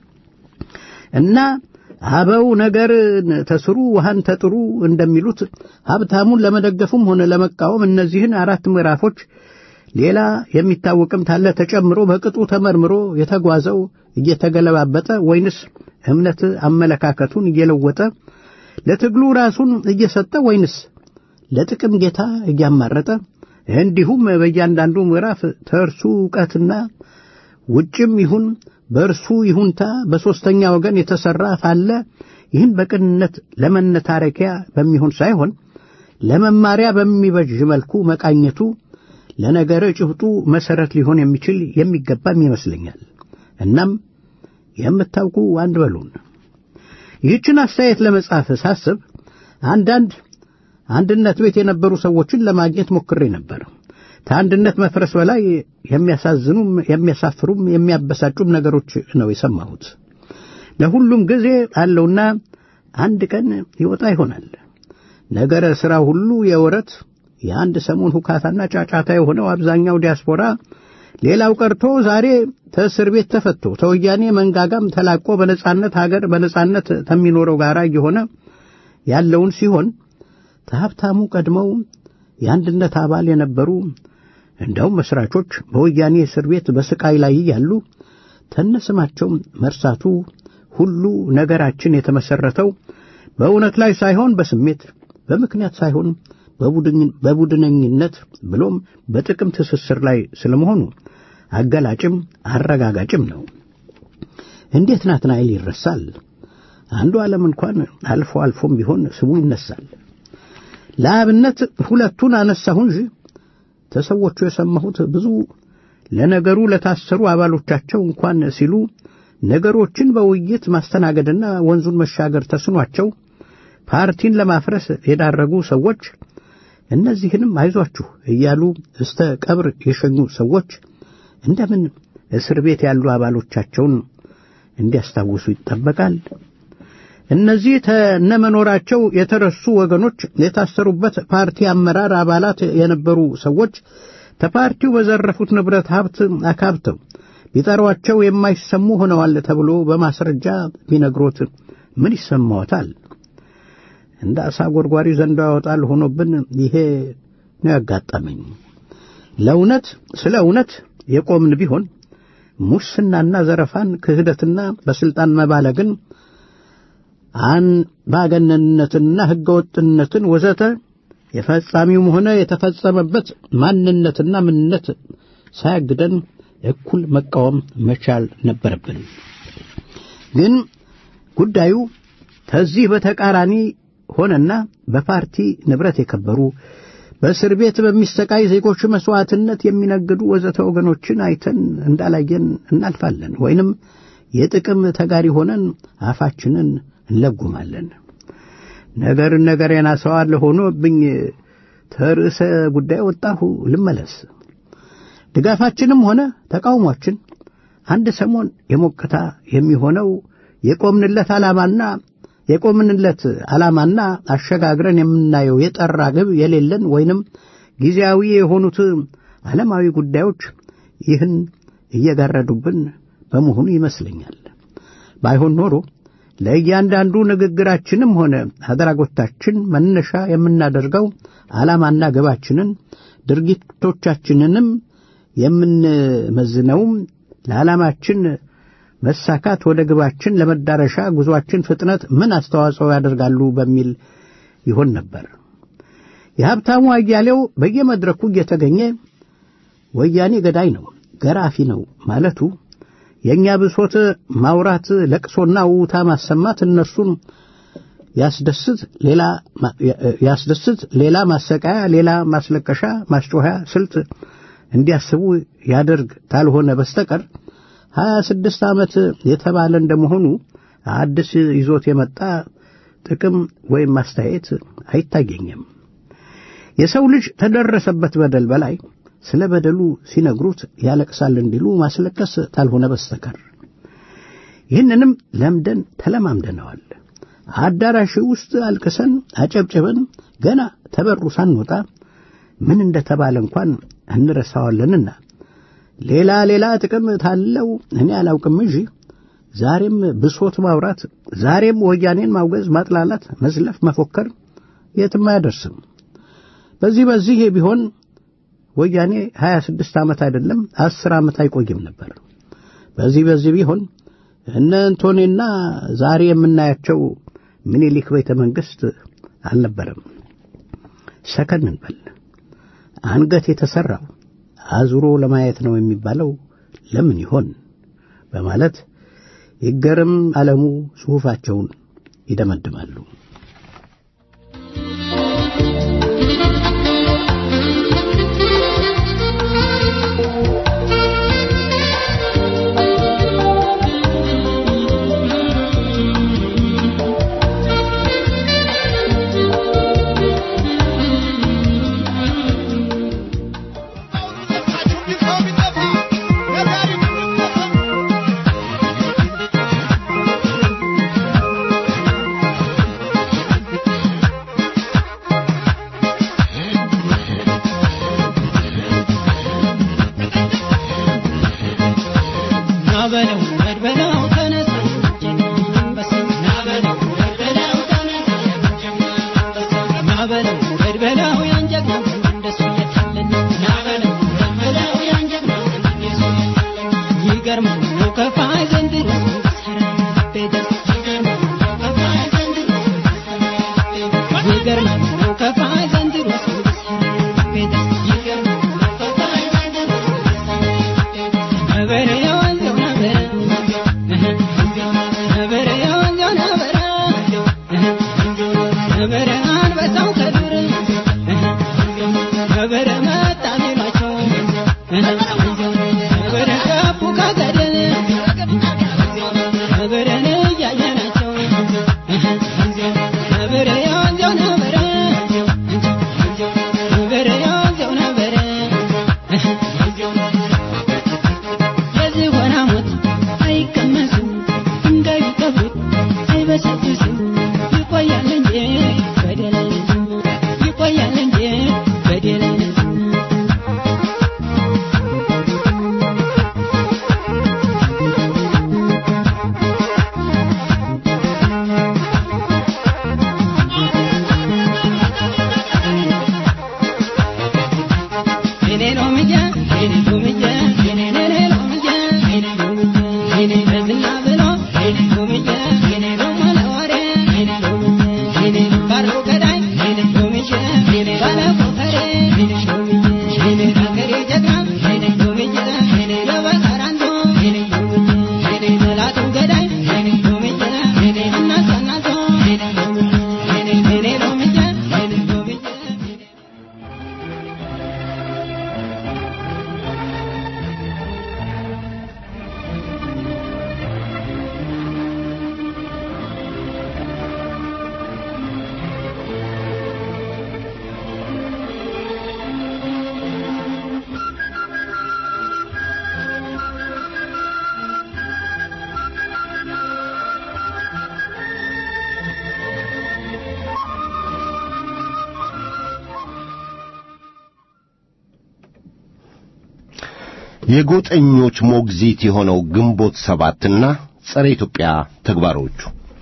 እና አበው ነገር ተስሩ ውሃን ተጥሩ እንደሚሉት ሀብታሙን ለመደገፍም ሆነ ለመቃወም እነዚህን አራት ምዕራፎች ሌላ የሚታወቅም ታለ ተጨምሮ በቅጡ ተመርምሮ የተጓዘው እየተገለባበጠ ወይንስ እምነት አመለካከቱን እየለወጠ ለትግሉ ራሱን እየሰጠ ወይንስ ለጥቅም ጌታ እያማረጠ እንዲሁም በእያንዳንዱ ምዕራፍ ተእርሱ ዕውቀትና ውጭም ይሁን በእርሱ ይሁንታ በሦስተኛ ወገን የተሠራ ካለ ይህን በቅንነት ለመነታረኪያ በሚሆን ሳይሆን ለመማሪያ በሚበጅ መልኩ መቃኘቱ ለነገረ ጭብጡ መሠረት ሊሆን የሚችል የሚገባም ይመስለኛል። እናም የምታውቁ አንድ በሉን። ይህችን አስተያየት ለመጻፍ ሳስብ አንዳንድ አንድነት ቤት የነበሩ ሰዎችን ለማግኘት ሞክሬ ነበር። ከአንድነት መፍረስ በላይ የሚያሳዝኑም የሚያሳፍሩም የሚያበሳጩም ነገሮች ነው የሰማሁት። ለሁሉም ጊዜ አለውና አንድ ቀን ይወጣ ይሆናል። ነገረ ሥራ ሁሉ የወረት የአንድ ሰሞን ሁካታና ጫጫታ የሆነው አብዛኛው ዲያስፖራ ሌላው ቀርቶ ዛሬ ተእስር ቤት ተፈቶ ተወያኔ መንጋጋም ተላቆ በነጻነት ሀገር በነጻነት ከሚኖረው ጋር እየሆነ ያለውን ሲሆን ከሀብታሙ ቀድመው የአንድነት አባል የነበሩ እንደውም መስራቾች በወያኔ እስር ቤት በስቃይ ላይ ያሉ ተነስማቸው መርሳቱ ሁሉ ነገራችን የተመሰረተው በእውነት ላይ ሳይሆን በስሜት በምክንያት ሳይሆን በቡድነኝነት ብሎም በጥቅም ትስስር ላይ ስለመሆኑ አገላጭም አረጋጋጭም ነው። እንዴት ናትናኤል ይረሳል? አንዱ ዓለም እንኳን አልፎ አልፎም ቢሆን ስሙ ይነሳል። ለአብነት ሁለቱን አነሳሁ እንጂ ተሰዎቹ የሰማሁት ብዙ ለነገሩ ለታሰሩ አባሎቻቸው እንኳን ሲሉ ነገሮችን በውይይት ማስተናገድና ወንዙን መሻገር ተስኗቸው ፓርቲን ለማፍረስ የዳረጉ ሰዎች እነዚህንም አይዟችሁ እያሉ እስተ ቀብር የሸኙ ሰዎች እንደምን እስር ቤት ያሉ አባሎቻቸውን እንዲያስታውሱ ይጠበቃል? እነዚህ ተነመኖራቸው የተረሱ ወገኖች የታሰሩበት ፓርቲ አመራር አባላት የነበሩ ሰዎች ተፓርቲው በዘረፉት ንብረት ሀብት አካብተው ቢጠሯቸው የማይሰሙ ሆነዋል ተብሎ በማስረጃ ቢነግሮት ምን ይሰማዎታል? እንደ አሳ ጎርጓሪ ዘንዶ ያወጣል ሆኖብን ይሄ ነው ያጋጠመኝ። ለእውነት ስለ እውነት የቆምን ቢሆን ሙስናና ዘረፋን፣ ክህደትና በስልጣን መባለግን፣ አምባገነንነትንና ሕገወጥነትን ወዘተ የፈጻሚውም ሆነ የተፈጸመበት ማንነትና ምንነት ሳያግደን እኩል መቃወም መቻል ነበረብን። ግን ጉዳዩ ከዚህ በተቃራኒ ሆነና በፓርቲ ንብረት የከበሩ በእስር ቤት በሚሰቃይ ዜጎች መሥዋዕትነት የሚነግዱ ወዘተ ወገኖችን አይተን እንዳላየን እናልፋለን፣ ወይንም የጥቅም ተጋሪ ሆነን አፋችንን እንለጉማለን። ነገርን ነገር የናሰዋል ሆኖብኝ ተርዕሰ ጉዳይ ወጣሁ ልመለስ። ድጋፋችንም ሆነ ተቃውሟችን አንድ ሰሞን የሞቅታ የሚሆነው የቆምንለት ዓላማና የቆምንለት ዓላማና አሸጋግረን የምናየው የጠራ ግብ የሌለን ወይንም ጊዜያዊ የሆኑት ዓለማዊ ጉዳዮች ይህን እየጋረዱብን በመሆኑ ይመስለኛል። ባይሆን ኖሮ ለእያንዳንዱ ንግግራችንም ሆነ አድራጎታችን መነሻ የምናደርገው ዓላማና ግባችንን ድርጊቶቻችንንም የምንመዝነውም ለዓላማችን መሳካት ወደ ግባችን ለመዳረሻ ጉዞአችን ፍጥነት ምን አስተዋጽኦ ያደርጋሉ በሚል ይሆን ነበር። የሀብታሙ አያሌው በየመድረኩ እየተገኘ ወያኔ ገዳይ ነው፣ ገራፊ ነው ማለቱ የእኛ ብሶት ማውራት፣ ለቅሶና ውታ ማሰማት እነርሱን ያስደስት ሌላ ያስደስት ሌላ ማሰቃያ፣ ሌላ ማስለቀሻ፣ ማስጮኸያ ስልት እንዲያስቡ ያደርግ ታልሆነ በስተቀር ሀያ ስድስት ዓመት የተባለ እንደመሆኑ አዲስ ይዞት የመጣ ጥቅም ወይም ማስተያየት አይታየኝም። የሰው ልጅ ተደረሰበት በደል በላይ ስለ በደሉ ሲነግሩት ያለቅሳል እንዲሉ ማስለቀስ ታልሆነ በስተቀር ይህንንም ለምደን ተለማምደነዋል። አዳራሽ ውስጥ አልቅሰን አጨብጭበን ገና ተበሩ ሳንወጣ ምን እንደተባለ እንኳን እንረሳዋለንና ሌላ ሌላ ጥቅም ታለው እኔ አላውቅም እንጂ ዛሬም ብሶት ማውራት፣ ዛሬም ወያኔን ማውገዝ፣ ማጥላላት፣ መዝለፍ፣ መፎከር የትም አያደርስም። በዚህ በዚህ ቢሆን ወያኔ ሀያ ስድስት ዓመት አይደለም አስር ዓመት አይቆይም ነበር። በዚህ በዚህ ቢሆን እነ እንቶኔና ዛሬ የምናያቸው ምኒልክ ቤተ መንግሥት አልነበረም። ሰከን እንበል። አንገት የተሠራው አዙሮ ለማየት ነው የሚባለው ለምን ይሆን? በማለት ይገርም ዓለሙ ጽሑፋቸውን ይደመድማሉ። Never በዝና ብሎ ሎምዬ ደሞ ለወሬ ሎምዬ ባለው ገዳይ ሎምዬ ባለ ኮፈሬ ሎምዬ አገሬ ጀግና ሎምዬ የበቀራንዶ ሎምዬ መላቱ ገዳይ ሎምዬ እናቶ እናቶ ሎምዬ ሎምዬ የጎጠኞች ሞግዚት የሆነው ግንቦት ሰባትና ጸረ ኢትዮጵያ ተግባሮቹ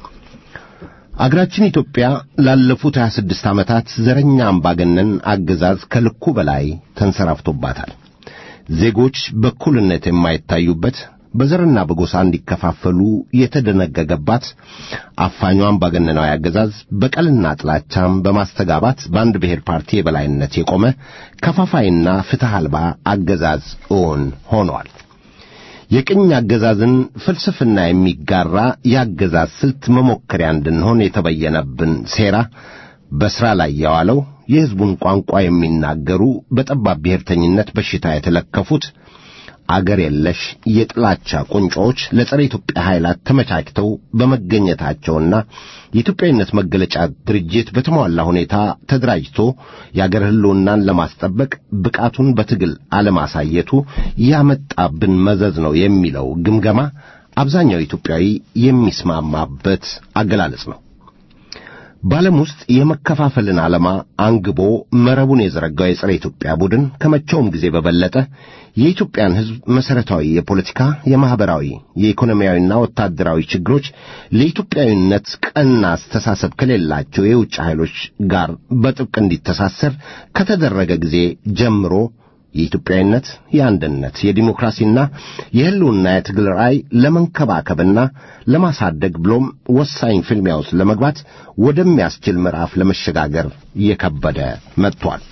አገራችን ኢትዮጵያ ላለፉት 26 ዓመታት ዘረኛ አምባገነን አገዛዝ ከልኩ በላይ ተንሰራፍቶባታል። ዜጎች በእኩልነት የማይታዩበት በዘርና በጎሳ እንዲከፋፈሉ የተደነገገባት አፋኙ አምባገነናዊ አገዛዝ በቀልና ጥላቻም በማስተጋባት በአንድ ብሔር ፓርቲ የበላይነት የቆመ ከፋፋይና ፍትሕ አልባ አገዛዝ እውን ሆኗል። የቅኝ አገዛዝን ፍልስፍና የሚጋራ የአገዛዝ ስልት መሞከሪያ እንድንሆን የተበየነብን ሴራ በሥራ ላይ የዋለው የሕዝቡን ቋንቋ የሚናገሩ በጠባብ ብሔርተኝነት በሽታ የተለከፉት አገር የለሽ የጥላቻ ቁንጮዎች ለጸረ ኢትዮጵያ ኃይላት ተመቻችተው በመገኘታቸውና የኢትዮጵያዊነት መገለጫ ድርጅት በተሟላ ሁኔታ ተደራጅቶ የአገር ሕልውናን ለማስጠበቅ ብቃቱን በትግል አለማሳየቱ ያመጣብን መዘዝ ነው የሚለው ግምገማ አብዛኛው ኢትዮጵያዊ የሚስማማበት አገላለጽ ነው። በዓለም ውስጥ የመከፋፈልን ዓላማ አንግቦ መረቡን የዘረጋው የጸረ ኢትዮጵያ ቡድን ከመቼውም ጊዜ በበለጠ የኢትዮጵያን ሕዝብ መሠረታዊ የፖለቲካ፣ የማኅበራዊ፣ የኢኮኖሚያዊና ወታደራዊ ችግሮች ለኢትዮጵያዊነት ቀና አስተሳሰብ ከሌላቸው የውጭ ኃይሎች ጋር በጥብቅ እንዲተሳሰር ከተደረገ ጊዜ ጀምሮ የኢትዮጵያዊነት፣ የአንድነት፣ የዲሞክራሲና የሕልውና የትግል ራዕይ ለመንከባከብና ለማሳደግ ብሎም ወሳኝ ፍልሚያ ውስጥ ለመግባት ወደሚያስችል ምዕራፍ ለመሸጋገር እየከበደ መጥቷል።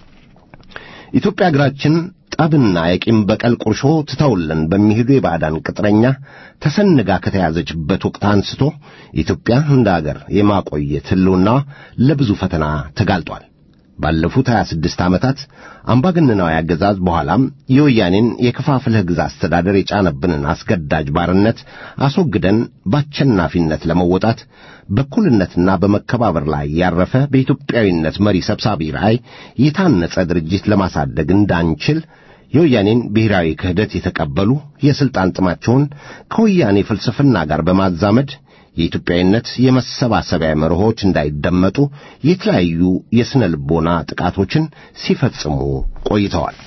ኢትዮጵያ አገራችን ጠብና የቂም በቀል ቁርሾ ትተውልን በሚሄዱ የባዕዳን ቅጥረኛ ተሰንጋ ከተያዘችበት ወቅት አንስቶ ኢትዮጵያ እንደ አገር የማቆየት ሕልውና ለብዙ ፈተና ተጋልጧል። ባለፉት 26 ዓመታት አምባገነናዊ አገዛዝ በኋላም የወያኔን የከፋፍለህ ግዛ አስተዳደር የጫነብንን አስገዳጅ ባርነት አስወግደን በአሸናፊነት ለመወጣት በእኩልነትና በመከባበር ላይ ያረፈ በኢትዮጵያዊነት መሪ ሰብሳቢ ራዕይ የታነጸ ድርጅት ለማሳደግ እንዳንችል የወያኔን ብሔራዊ ክህደት የተቀበሉ የሥልጣን ጥማቸውን ከወያኔ ፍልስፍና ጋር በማዛመድ የኢትዮጵያዊነት የመሰባሰቢያ መርሆች እንዳይደመጡ የተለያዩ የሥነ ልቦና ጥቃቶችን ሲፈጽሙ ቆይተዋል።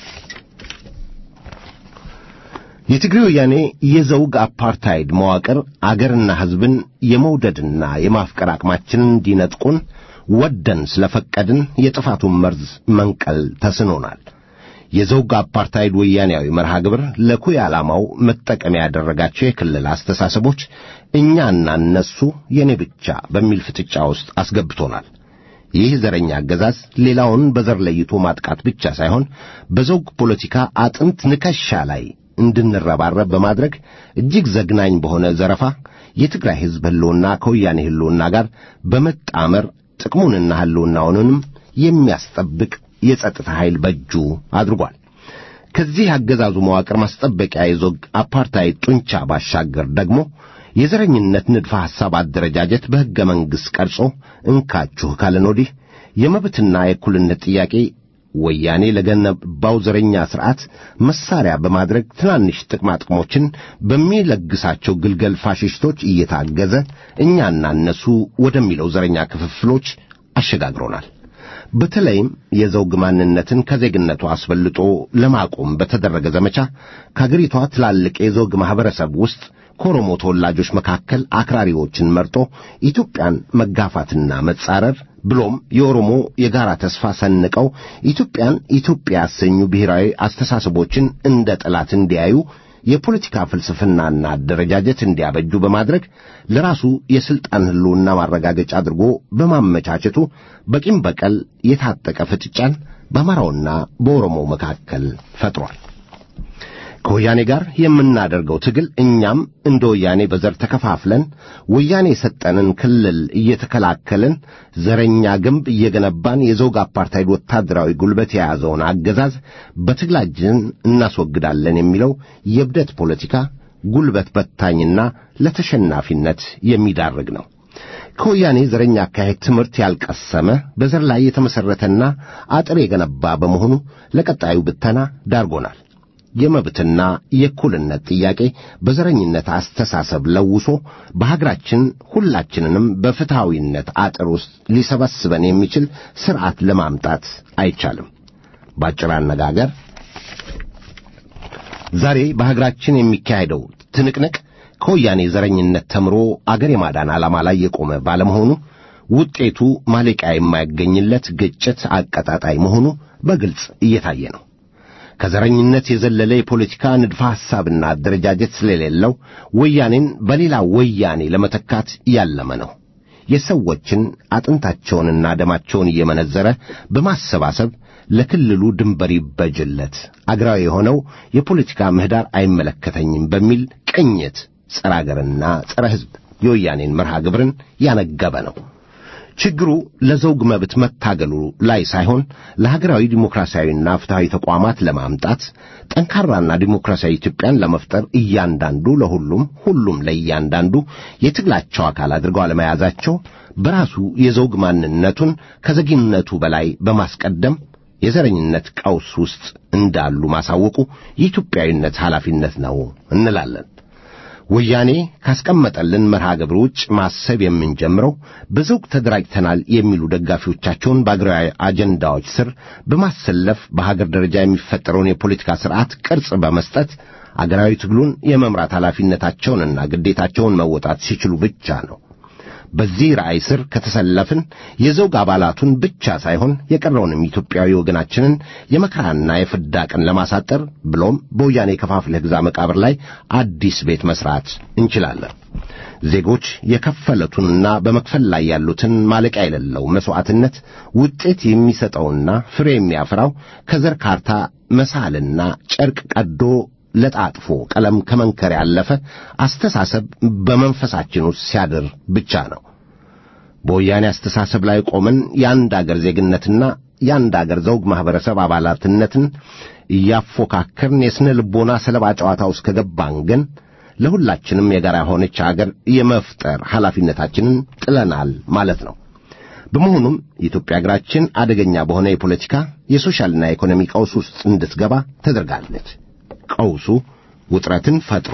የትግሬ ወያኔ የዘውግ አፓርታይድ መዋቅር አገርና ሕዝብን የመውደድና የማፍቀር አቅማችንን እንዲነጥቁን ወደን ስለፈቀድን የጥፋቱን መርዝ መንቀል ተስኖናል። የዘውግ አፓርታይድ ወያኔያዊ መርሃ ግብር ለኩይ ዓላማው መጠቀሚያ ያደረጋቸው የክልል አስተሳሰቦች እኛና እነሱ የኔ ብቻ በሚል ፍጥጫ ውስጥ አስገብቶናል። ይህ ዘረኛ አገዛዝ ሌላውን በዘር ለይቶ ማጥቃት ብቻ ሳይሆን በዘውግ ፖለቲካ አጥንት ንከሻ ላይ እንድንረባረብ በማድረግ እጅግ ዘግናኝ በሆነ ዘረፋ የትግራይ ሕዝብ ሕልውና ከወያኔ ሕልውና ጋር በመጣመር ጥቅሙንና ሕልውናውንም የሚያስጠብቅ የጸጥታ ኃይል በእጁ አድርጓል። ከዚህ አገዛዙ መዋቅር ማስጠበቂያ የዞግ አፓርታይድ ጡንቻ ባሻገር ደግሞ የዘረኝነት ንድፈ ሐሳብ አደረጃጀት በሕገ መንግሥት ቀርጾ እንካችሁ ካለን ወዲህ የመብትና የእኩልነት ጥያቄ ወያኔ ለገነባው ዘረኛ ሥርዓት መሳሪያ በማድረግ ትናንሽ ጥቅማ ጥቅሞችን በሚለግሳቸው ግልገል ፋሽስቶች እየታገዘ እኛና እነሱ ወደሚለው ዘረኛ ክፍፍሎች አሸጋግሮናል። በተለይም የዘውግ ማንነትን ከዜግነቱ አስበልጦ ለማቆም በተደረገ ዘመቻ ከአገሪቷ ትላልቅ የዘውግ ማኅበረሰብ ውስጥ ከኦሮሞ ተወላጆች መካከል አክራሪዎችን መርጦ ኢትዮጵያን መጋፋትና መጻረር ብሎም የኦሮሞ የጋራ ተስፋ ሰንቀው ኢትዮጵያን ኢትዮጵያ ያሰኙ ብሔራዊ አስተሳሰቦችን እንደ ጠላት እንዲያዩ የፖለቲካ ፍልስፍናና አደረጃጀት እንዲያበጁ በማድረግ ለራሱ የሥልጣን ሕልውና ማረጋገጫ አድርጎ በማመቻቸቱ በቂም በቀል የታጠቀ ፍጥጫን በአማራውና በኦሮሞው መካከል ፈጥሯል። ከወያኔ ጋር የምናደርገው ትግል እኛም እንደ ወያኔ በዘር ተከፋፍለን ወያኔ የሰጠንን ክልል እየተከላከልን ዘረኛ ግንብ እየገነባን የዘውግ አፓርታይድ ወታደራዊ ጉልበት የያዘውን አገዛዝ በትግላችን እናስወግዳለን የሚለው የእብደት ፖለቲካ ጉልበት በታኝና ለተሸናፊነት የሚዳርግ ነው። ከወያኔ ዘረኛ አካሄድ ትምህርት ያልቀሰመ በዘር ላይ የተመሠረተና አጥር የገነባ በመሆኑ ለቀጣዩ ብተና ዳርጎናል። የመብትና የእኩልነት ጥያቄ በዘረኝነት አስተሳሰብ ለውሶ በሀገራችን ሁላችንንም በፍትሐዊነት አጥር ውስጥ ሊሰበስበን የሚችል ሥርዓት ለማምጣት አይቻልም። በአጭር አነጋገር ዛሬ በሀገራችን የሚካሄደው ትንቅንቅ ከወያኔ ዘረኝነት ተምሮ አገር የማዳን ዓላማ ላይ የቆመ ባለመሆኑ ውጤቱ ማለቂያ የማያገኝለት ግጭት አቀጣጣይ መሆኑ በግልጽ እየታየ ነው። ከዘረኝነት የዘለለ የፖለቲካ ንድፈ ሐሳብና አደረጃጀት ስለሌለው ወያኔን በሌላ ወያኔ ለመተካት ያለመ ነው። የሰዎችን አጥንታቸውንና ደማቸውን እየመነዘረ በማሰባሰብ ለክልሉ ድንበር ይበጅለት፣ አገራዊ የሆነው የፖለቲካ ምህዳር አይመለከተኝም በሚል ቅኝት ጸረ አገርና ጸረ ሕዝብ የወያኔን መርሃ ግብርን ያነገበ ነው። ችግሩ ለዘውግ መብት መታገሉ ላይ ሳይሆን ለሀገራዊ ዲሞክራሲያዊና ፍትሐዊ ተቋማት ለማምጣት ጠንካራና ዲሞክራሲያዊ ኢትዮጵያን ለመፍጠር እያንዳንዱ ለሁሉም ሁሉም ለእያንዳንዱ የትግላቸው አካል አድርገው አለመያዛቸው በራሱ የዘውግ ማንነቱን ከዘጊነቱ በላይ በማስቀደም የዘረኝነት ቀውስ ውስጥ እንዳሉ ማሳወቁ የኢትዮጵያዊነት ኃላፊነት ነው እንላለን። ወያኔ ካስቀመጠልን መርሃ ግብር ውጭ ማሰብ የምንጀምረው በዘውግ ተደራጅተናል የሚሉ ደጋፊዎቻቸውን በአገራዊ አጀንዳዎች ስር በማሰለፍ በሀገር ደረጃ የሚፈጠረውን የፖለቲካ ስርዓት ቅርጽ በመስጠት አገራዊ ትግሉን የመምራት ኃላፊነታቸውንና ግዴታቸውን መወጣት ሲችሉ ብቻ ነው። በዚህ ራእይ ስር ከተሰለፍን የዘውግ አባላቱን ብቻ ሳይሆን የቀረውንም ኢትዮጵያዊ ወገናችንን የመከራና የፍዳ ቀን ለማሳጠር ብሎም በወያኔ ከፋፍለህ ግዛ መቃብር ላይ አዲስ ቤት መስራት እንችላለን። ዜጎች የከፈለቱንና በመክፈል ላይ ያሉትን ማለቂያ የሌለው መሥዋዕትነት ውጤት የሚሰጠውና ፍሬ የሚያፈራው ከዘር ካርታ መሳልና ጨርቅ ቀዶ ለጣጥፎ ቀለም ከመንከር ያለፈ አስተሳሰብ በመንፈሳችን ውስጥ ሲያድር ብቻ ነው። በወያኔ አስተሳሰብ ላይ ቆመን የአንድ አገር ዜግነትና የአንድ አገር ዘውግ ማኅበረሰብ አባላትነትን እያፎካከርን የስነ ልቦና ሰለባ ጨዋታ ውስጥ ከገባን ግን ለሁላችንም የጋራ የሆነች አገር የመፍጠር ኃላፊነታችንን ጥለናል ማለት ነው። በመሆኑም የኢትዮጵያ አገራችን አደገኛ በሆነ የፖለቲካ የሶሻልና የኢኮኖሚ ቀውስ ውስጥ እንድትገባ ተደርጋለች። ቀውሱ ውጥረትን ፈጥሮ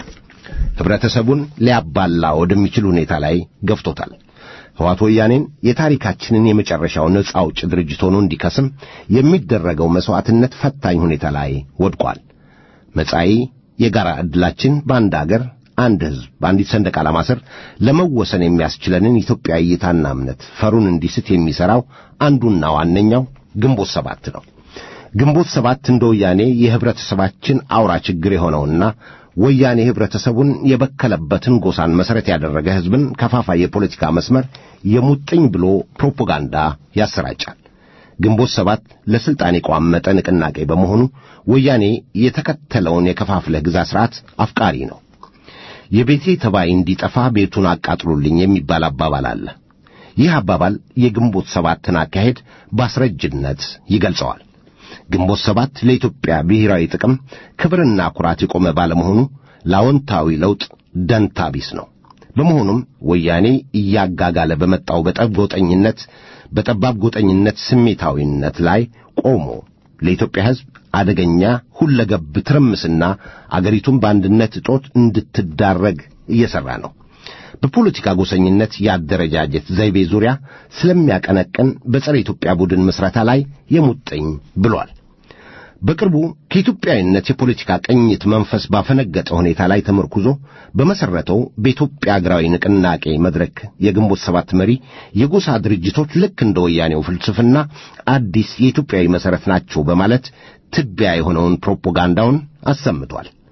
ኅብረተሰቡን ሊያባላ ወደሚችል ሁኔታ ላይ ገፍቶታል። ሕዋት ወያኔን የታሪካችንን የመጨረሻው ነጻ አውጭ ድርጅት ሆኖ እንዲከስም የሚደረገው መሥዋዕትነት ፈታኝ ሁኔታ ላይ ወድቋል። መጻኢ የጋራ ዕድላችን በአንድ አገር፣ አንድ ሕዝብ፣ በአንዲት ሰንደቅ ዓላማ ስር ለመወሰን የሚያስችለንን ኢትዮጵያዊ እይታና እምነት ፈሩን እንዲስት የሚሠራው አንዱና ዋነኛው ግንቦት ሰባት ነው። ግንቦት ሰባት እንደ ወያኔ የኅብረተሰባችን አውራ ችግር የሆነውና ወያኔ ኅብረተሰቡን የበከለበትን ጎሳን መሠረት ያደረገ ሕዝብን ከፋፋይ የፖለቲካ መስመር የሙጥኝ ብሎ ፕሮፓጋንዳ ያሰራጫል። ግንቦት ሰባት ለሥልጣን የቋመጠ ንቅናቄ በመሆኑ ወያኔ የተከተለውን የከፋፍለህ ግዛ ሥርዓት አፍቃሪ ነው። የቤቴ ተባይ እንዲጠፋ ቤቱን አቃጥሉልኝ የሚባል አባባል አለ። ይህ አባባል የግንቦት ሰባትን አካሄድ በአስረጅነት ይገልጸዋል። ግንቦት ሰባት ለኢትዮጵያ ብሔራዊ ጥቅም ክብርና ኩራት የቆመ ባለመሆኑ ለአዎንታዊ ለውጥ ደንታ ቢስ ነው። በመሆኑም ወያኔ እያጋጋለ በመጣው በጠብ ጎጠኝነት በጠባብ ጎጠኝነት ስሜታዊነት ላይ ቆሞ ለኢትዮጵያ ሕዝብ አደገኛ ሁለገብ ትርምስና አገሪቱን በአንድነት እጦት እንድትዳረግ እየሠራ ነው። በፖለቲካ ጎሰኝነት የአደረጃጀት ዘይቤ ዙሪያ ስለሚያቀነቅን በጸረ ኢትዮጵያ ቡድን ምስረታ ላይ የሙጥኝ ብሏል። በቅርቡ ከኢትዮጵያዊነት የፖለቲካ ቅኝት መንፈስ ባፈነገጠ ሁኔታ ላይ ተመርኩዞ በመሠረተው በኢትዮጵያ አገራዊ ንቅናቄ መድረክ የግንቦት ሰባት መሪ የጎሳ ድርጅቶች ልክ እንደ ወያኔው ፍልስፍና አዲስ የኢትዮጵያዊ መሠረት ናቸው በማለት ትቢያ የሆነውን ፕሮፓጋንዳውን አሰምቷል።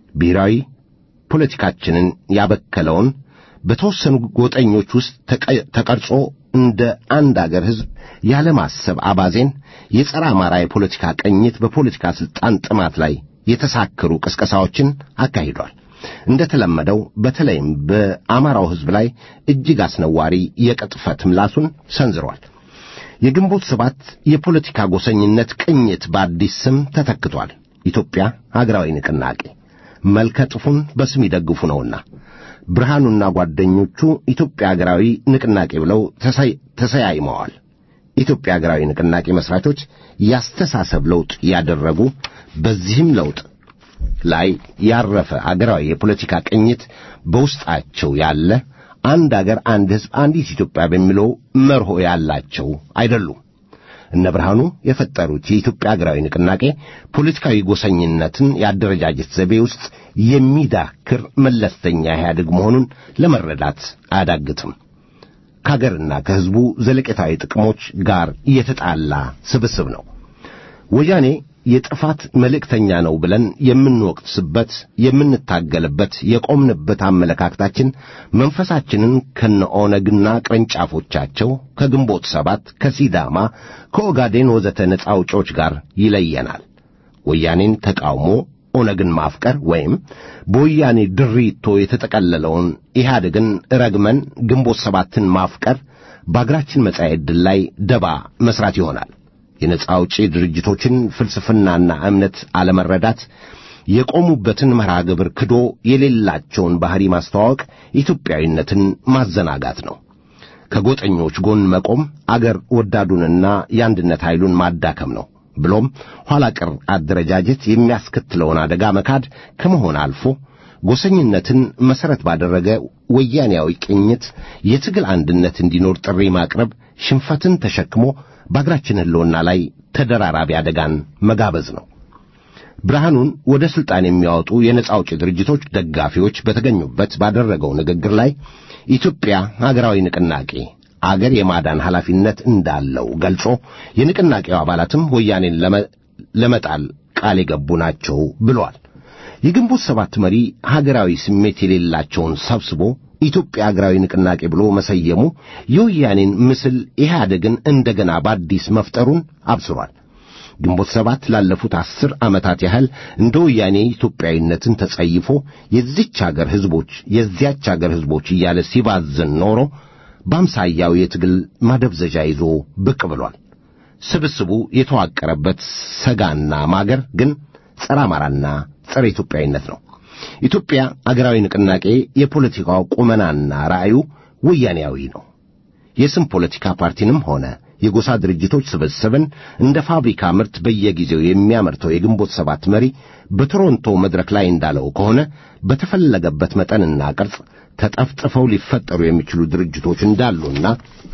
ብሔራዊ ፖለቲካችንን ያበከለውን በተወሰኑ ጎጠኞች ውስጥ ተቀ- ተቀርጾ እንደ አንድ አገር ሕዝብ ያለማሰብ አባዜን የጸረ አማራ የፖለቲካ ቅኝት በፖለቲካ ሥልጣን ጥማት ላይ የተሳከሩ ቅስቀሳዎችን አካሂዷል። እንደ ተለመደው በተለይም በአማራው ሕዝብ ላይ እጅግ አስነዋሪ የቅጥፈት ምላሱን ሰንዝሯል። የግንቦት ሰባት የፖለቲካ ጎሰኝነት ቅኝት በአዲስ ስም ተተክቷል። ኢትዮጵያ ሀገራዊ ንቅናቄ መልከ ጥፉን በስም ይደግፉ ነውና ብርሃኑና ጓደኞቹ ኢትዮጵያ ሀገራዊ ንቅናቄ ብለው ተሰይ- ተሰያይመዋል። ኢትዮጵያ ሀገራዊ ንቅናቄ መስራቾች ያስተሳሰብ ለውጥ ያደረጉ በዚህም ለውጥ ላይ ያረፈ አገራዊ የፖለቲካ ቅኝት በውስጣቸው ያለ አንድ አገር፣ አንድ ሕዝብ፣ አንዲት ኢትዮጵያ በሚለው መርሆ ያላቸው አይደሉም። እነ ብርሃኑ የፈጠሩት የኢትዮጵያ ሀገራዊ ንቅናቄ ፖለቲካዊ ጎሰኝነትን የአደረጃጀት ዘይቤ ውስጥ የሚዳክር መለስተኛ ኢህአዴግ መሆኑን ለመረዳት አያዳግትም። ከአገርና ከሕዝቡ ዘለቄታዊ ጥቅሞች ጋር የተጣላ ስብስብ ነው። ወያኔ የጥፋት መልእክተኛ ነው ብለን የምንወቅስበት የምንታገልበት የቆምንበት አመለካከታችን መንፈሳችንን ከነ ኦነግና ቅርንጫፎቻቸው ከግንቦት ሰባት ከሲዳማ ከኦጋዴን ወዘተ ነጻ አውጪዎች ጋር ይለየናል። ወያኔን ተቃውሞ ኦነግን ማፍቀር ወይም በወያኔ ድሪቶ የተጠቀለለውን ኢህአዴግን ረግመን ግንቦት ሰባትን ማፍቀር በአገራችን መጻኤ ዕድል ላይ ደባ መስራት ይሆናል። የነጻ አውጪ ድርጅቶችን ፍልስፍናና እምነት አለመረዳት፣ የቆሙበትን መርሃ ግብር ክዶ የሌላቸውን ባሕሪ ማስተዋወቅ ኢትዮጵያዊነትን ማዘናጋት ነው። ከጎጠኞች ጎን መቆም አገር ወዳዱንና የአንድነት ኃይሉን ማዳከም ነው። ብሎም ኋላ ቀር አደረጃጀት የሚያስከትለውን አደጋ መካድ ከመሆን አልፎ ጎሰኝነትን መሠረት ባደረገ ወያኔያዊ ቅኝት የትግል አንድነት እንዲኖር ጥሪ ማቅረብ ሽንፈትን ተሸክሞ በአገራችን ሕልውና ላይ ተደራራቢ አደጋን መጋበዝ ነው። ብርሃኑን ወደ ሥልጣን የሚያወጡ የነጻ አውጪ ድርጅቶች ደጋፊዎች በተገኙበት ባደረገው ንግግር ላይ ኢትዮጵያ ሀገራዊ ንቅናቄ አገር የማዳን ኃላፊነት እንዳለው ገልጾ የንቅናቄው አባላትም ወያኔን ለመ- ለመጣል ቃል የገቡ ናቸው ብሏል። የግንቦት ሰባት መሪ ሀገራዊ ስሜት የሌላቸውን ሰብስቦ ኢትዮጵያ ሀገራዊ ንቅናቄ ብሎ መሰየሙ የወያኔን ምስል ኢህአዴግን እንደገና በአዲስ መፍጠሩን አብስሯል። ግንቦት ሰባት ላለፉት አስር ዓመታት ያህል እንደ ወያኔ ኢትዮጵያዊነትን ተጸይፎ የዚች አገር ሕዝቦች የዚያች አገር ሕዝቦች እያለ ሲባዝን ኖሮ በአምሳያው የትግል ማደብዘዣ ይዞ ብቅ ብሏል። ስብስቡ የተዋቀረበት ሰጋና ማገር ግን ጸረ አማራና ጸረ ኢትዮጵያዊነት ነው። ኢትዮጵያ አገራዊ ንቅናቄ የፖለቲካው ቁመናና ራእዩ ወያኔያዊ ነው። የስም ፖለቲካ ፓርቲንም ሆነ የጎሳ ድርጅቶች ስብስብን እንደ ፋብሪካ ምርት በየጊዜው የሚያመርተው የግንቦት ሰባት መሪ በቶሮንቶ መድረክ ላይ እንዳለው ከሆነ በተፈለገበት መጠንና ቅርጽ ተጠፍጥፈው ሊፈጠሩ የሚችሉ ድርጅቶች እንዳሉና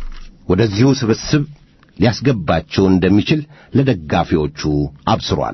ወደዚሁ ስብስብ ሊያስገባቸው እንደሚችል ለደጋፊዎቹ አብስሯል።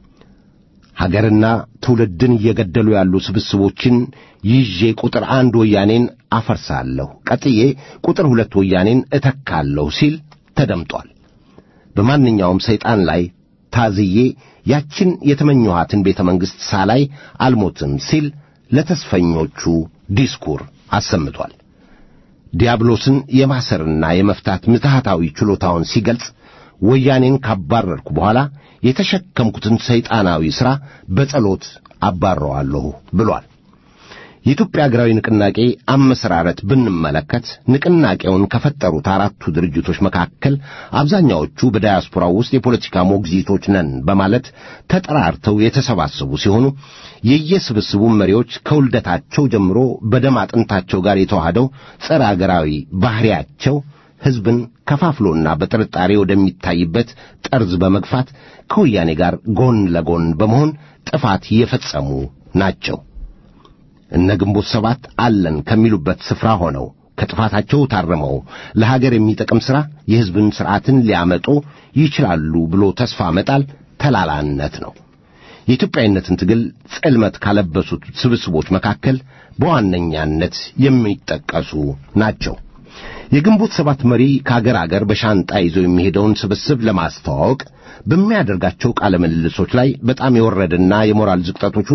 ሀገርና ትውልድን እየገደሉ ያሉ ስብስቦችን ይዤ ቁጥር አንድ ወያኔን አፈርሳለሁ፣ ቀጥዬ ቁጥር ሁለት ወያኔን እተካለሁ ሲል ተደምጧል። በማንኛውም ሰይጣን ላይ ታዝዬ ያችን የተመኘኋትን ቤተ መንግሥት ሳላይ አልሞትም ሲል ለተስፈኞቹ ዲስኩር አሰምቷል። ዲያብሎስን የማሰርና የመፍታት ምትሃታዊ ችሎታውን ሲገልጽ ወያኔን ካባረርኩ በኋላ የተሸከምኩትን ሰይጣናዊ ሥራ በጸሎት አባረዋለሁ ብሏል። የኢትዮጵያ ሀገራዊ ንቅናቄ አመሰራረት ብንመለከት ንቅናቄውን ከፈጠሩት አራቱ ድርጅቶች መካከል አብዛኛዎቹ በዳያስፖራው ውስጥ የፖለቲካ ሞግዚቶች ነን በማለት ተጠራርተው የተሰባሰቡ ሲሆኑ የየስብስቡ መሪዎች ከውልደታቸው ጀምሮ በደም አጥንታቸው ጋር የተዋህደው ጸረ አገራዊ ባሕሪያቸው ሕዝብን ከፋፍሎና በጥርጣሬ ወደሚታይበት ጠርዝ በመግፋት ከወያኔ ጋር ጎን ለጎን በመሆን ጥፋት የፈጸሙ ናቸው። እነ ግንቦት ሰባት አለን ከሚሉበት ስፍራ ሆነው ከጥፋታቸው ታርመው ለሀገር የሚጠቅም ሥራ የሕዝብን ሥርዓትን ሊያመጡ ይችላሉ ብሎ ተስፋ መጣል ተላላነት ነው። የኢትዮጵያዊነትን ትግል ጽልመት ካለበሱት ስብስቦች መካከል በዋነኛነት የሚጠቀሱ ናቸው። የግንቦት ሰባት መሪ ከአገር አገር በሻንጣ ይዞ የሚሄደውን ስብስብ ለማስተዋወቅ በሚያደርጋቸው ቃለ ምልልሶች ላይ በጣም የወረደና የሞራል ዝቅጠቶች ውስጥ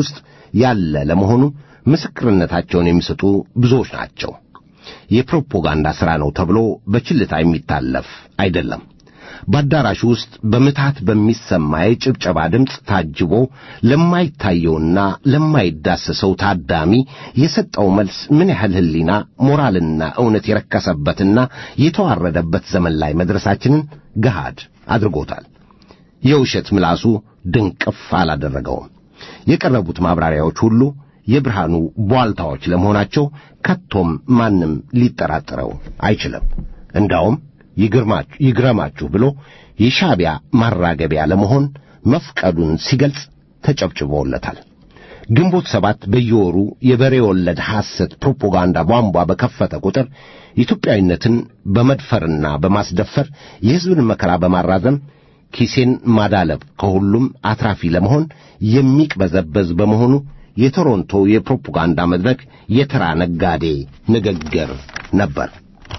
ያለ ለመሆኑ ምስክርነታቸውን የሚሰጡ ብዙዎች ናቸው። የፕሮፓጋንዳ ሥራ ነው ተብሎ በችልታ የሚታለፍ አይደለም። በአዳራሹ ውስጥ በምትሃት በሚሰማ የጭብጨባ ድምፅ ታጅቦ ለማይታየውና ለማይዳሰሰው ታዳሚ የሰጠው መልስ ምን ያህል ሕሊና፣ ሞራልና እውነት የረከሰበትና የተዋረደበት ዘመን ላይ መድረሳችንን ገሃድ አድርጎታል። የውሸት ምላሱ ድንቅፍ አላደረገውም። የቀረቡት ማብራሪያዎች ሁሉ የብርሃኑ ቧልታዎች ለመሆናቸው ከቶም ማንም ሊጠራጠረው አይችልም። እንዳውም ይግረማችሁ ብሎ የሻዕቢያ ማራገቢያ ለመሆን መፍቀዱን ሲገልጽ ተጨብጭቦለታል። ግንቦት ሰባት በየወሩ የበሬ ወለድ ሐሰት ፕሮፓጋንዳ ቧንቧ በከፈተ ቁጥር ኢትዮጵያዊነትን በመድፈርና በማስደፈር የሕዝብን መከራ በማራዘም ኪሴን ማዳለብ ከሁሉም አትራፊ ለመሆን የሚቅበዘበዝ በመሆኑ የቶሮንቶ የፕሮፓጋንዳ መድረክ የተራ ነጋዴ ንግግር ነበር።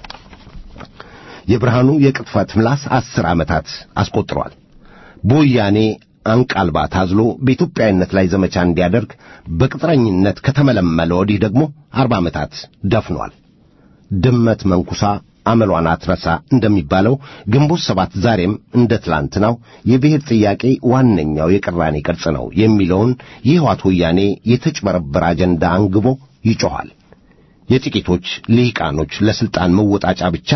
የብርሃኑ የቅጥፈት ምላስ አስር ዓመታት አስቆጥሯል። በወያኔ አንቃልባ ታዝሎ በኢትዮጵያዊነት ላይ ዘመቻ እንዲያደርግ በቅጥረኝነት ከተመለመለ ወዲህ ደግሞ አርባ ዓመታት ደፍኗል። ድመት መንኩሳ አመሏን አትረሳ እንደሚባለው ግንቦት ሰባት ዛሬም እንደ ትላንትናው የብሔር ጥያቄ ዋነኛው የቅራኔ ቅርጽ ነው የሚለውን የሕወሓት ወያኔ የተጭበረበረ አጀንዳ አንግቦ ይጮኻል። የጥቂቶች ልሂቃኖች ለሥልጣን መወጣጫ ብቻ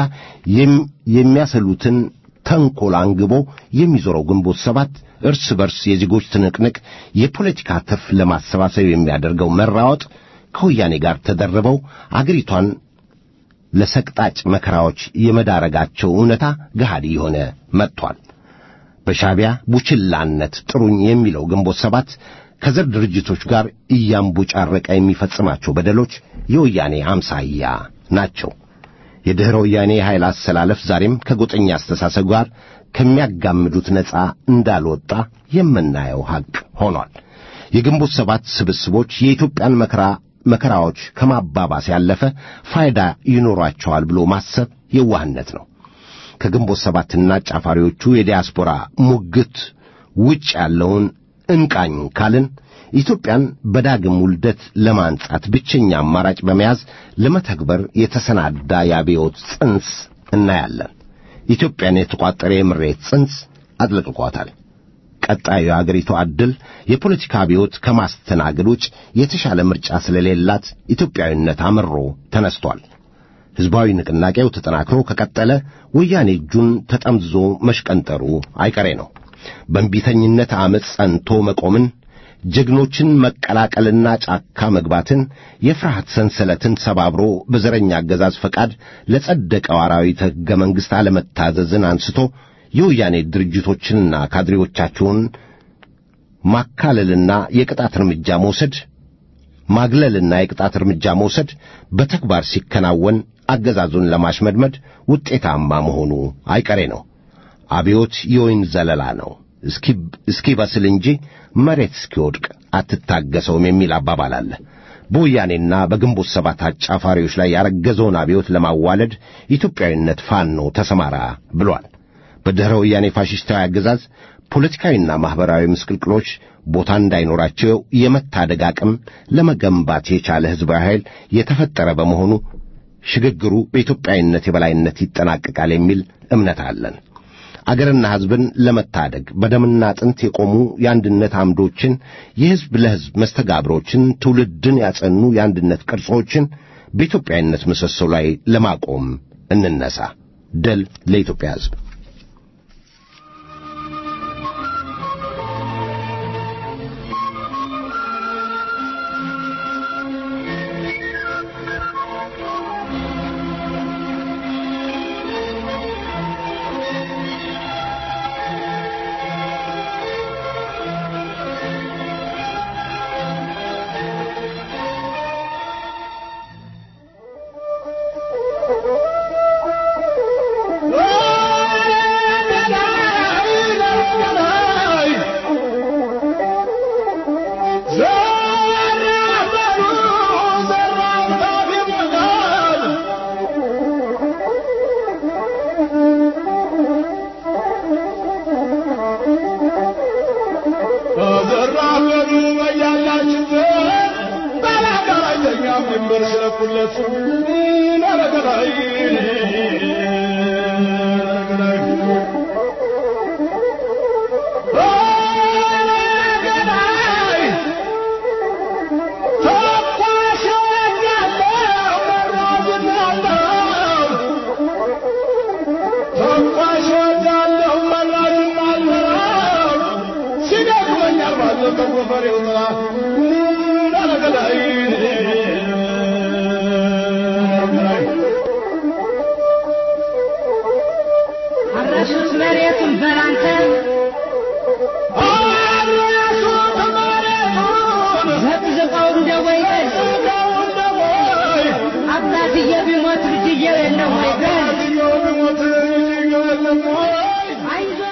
የሚያሰሉትን ተንኰል አንግቦ የሚዞረው ግንቦት ሰባት እርስ በርስ የዜጎች ትንቅንቅ የፖለቲካ ትርፍ ለማሰባሰብ የሚያደርገው መራወጥ ከወያኔ ጋር ተደርበው አገሪቷን ለሰቅጣጭ መከራዎች የመዳረጋቸው እውነታ ገሃድ የሆነ መጥቷል። በሻዕቢያ ቡችላነት ጥሩኝ የሚለው ግንቦት ሰባት ከዘር ድርጅቶች ጋር እያንቡጫረቀ የሚፈጽማቸው በደሎች የወያኔ አምሳያ ናቸው። የድኅረ ወያኔ የኃይል አሰላለፍ ዛሬም ከጎጠኛ አስተሳሰብ ጋር ከሚያጋምዱት ነፃ እንዳልወጣ የምናየው ሐቅ ሆኗል። የግንቦት ሰባት ስብስቦች የኢትዮጵያን መከራ መከራዎች ከማባባስ ያለፈ ፋይዳ ይኖሯቸዋል ብሎ ማሰብ የዋህነት ነው። ከግንቦት ሰባትና ጫፋሪዎቹ የዲያስፖራ ሙግት ውጭ ያለውን እንቃኝ ካልን ኢትዮጵያን በዳግም ውልደት ለማንጻት ብቸኛ አማራጭ በመያዝ ለመተግበር የተሰናዳ የአብዮት ጽንስ እናያለን። ኢትዮጵያን የተቋጠረ የምሬት ጽንስ አጥለቅቋታል። ቀጣዩ የአገሪቱ ዕድል የፖለቲካ አብዮት ከማስተናገድ ውጭ የተሻለ ምርጫ ስለሌላት ኢትዮጵያዊነት አምሮ ተነስቷል። ሕዝባዊ ንቅናቄው ተጠናክሮ ከቀጠለ ወያኔ እጁን ተጠምዝዞ መሽቀንጠሩ አይቀሬ ነው። በእንቢተኝነት ዓመፅ ጸንቶ መቆምን፣ ጀግኖችን መቀላቀልና ጫካ መግባትን፣ የፍርሃት ሰንሰለትን ሰባብሮ በዘረኛ አገዛዝ ፈቃድ ለጸደቀው አራዊት ሕገ መንግሥት አለመታዘዝን አንስቶ የወያኔ ድርጅቶችንና ካድሬዎቻቸውን ማካለልና የቅጣት እርምጃ መውሰድ ማግለልና የቅጣት እርምጃ መውሰድ በተግባር ሲከናወን አገዛዙን ለማሽመድመድ ውጤታማ መሆኑ አይቀሬ ነው። አብዮት የወይን ዘለላ ነው። እስኪበስል እንጂ መሬት እስኪወድቅ አትታገሰውም የሚል አባባል አለ። በወያኔና በግንቦት ሰባት አጫፋሪዎች ላይ ያረገዘውን አብዮት ለማዋለድ ኢትዮጵያዊነት ፋኖ ተሰማራ ብሏል። በድኅረ ወያኔ ፋሽስታዊ አገዛዝ ፖለቲካዊና ማኅበራዊ ምስቅልቅሎች ቦታ እንዳይኖራቸው የመታደግ አቅም ለመገንባት የቻለ ሕዝባዊ ኃይል የተፈጠረ በመሆኑ ሽግግሩ በኢትዮጵያዊነት የበላይነት ይጠናቀቃል የሚል እምነት አለን። አገርና ሕዝብን ለመታደግ በደምና አጥንት የቆሙ የአንድነት አምዶችን፣ የሕዝብ ለሕዝብ መስተጋብሮችን፣ ትውልድን ያጸኑ የአንድነት ቅርጾችን በኢትዮጵያዊነት ምሰሶ ላይ ለማቆም እንነሳ። ድል ለኢትዮጵያ ሕዝብ። Oh! ማለት ናረገላይ አረሱት መሬቱን በላንተ ዘቅዝቀው እንደ ወይን አባትዬ ቢሞት ልጅዬው የለም ወይ በል አይዞህ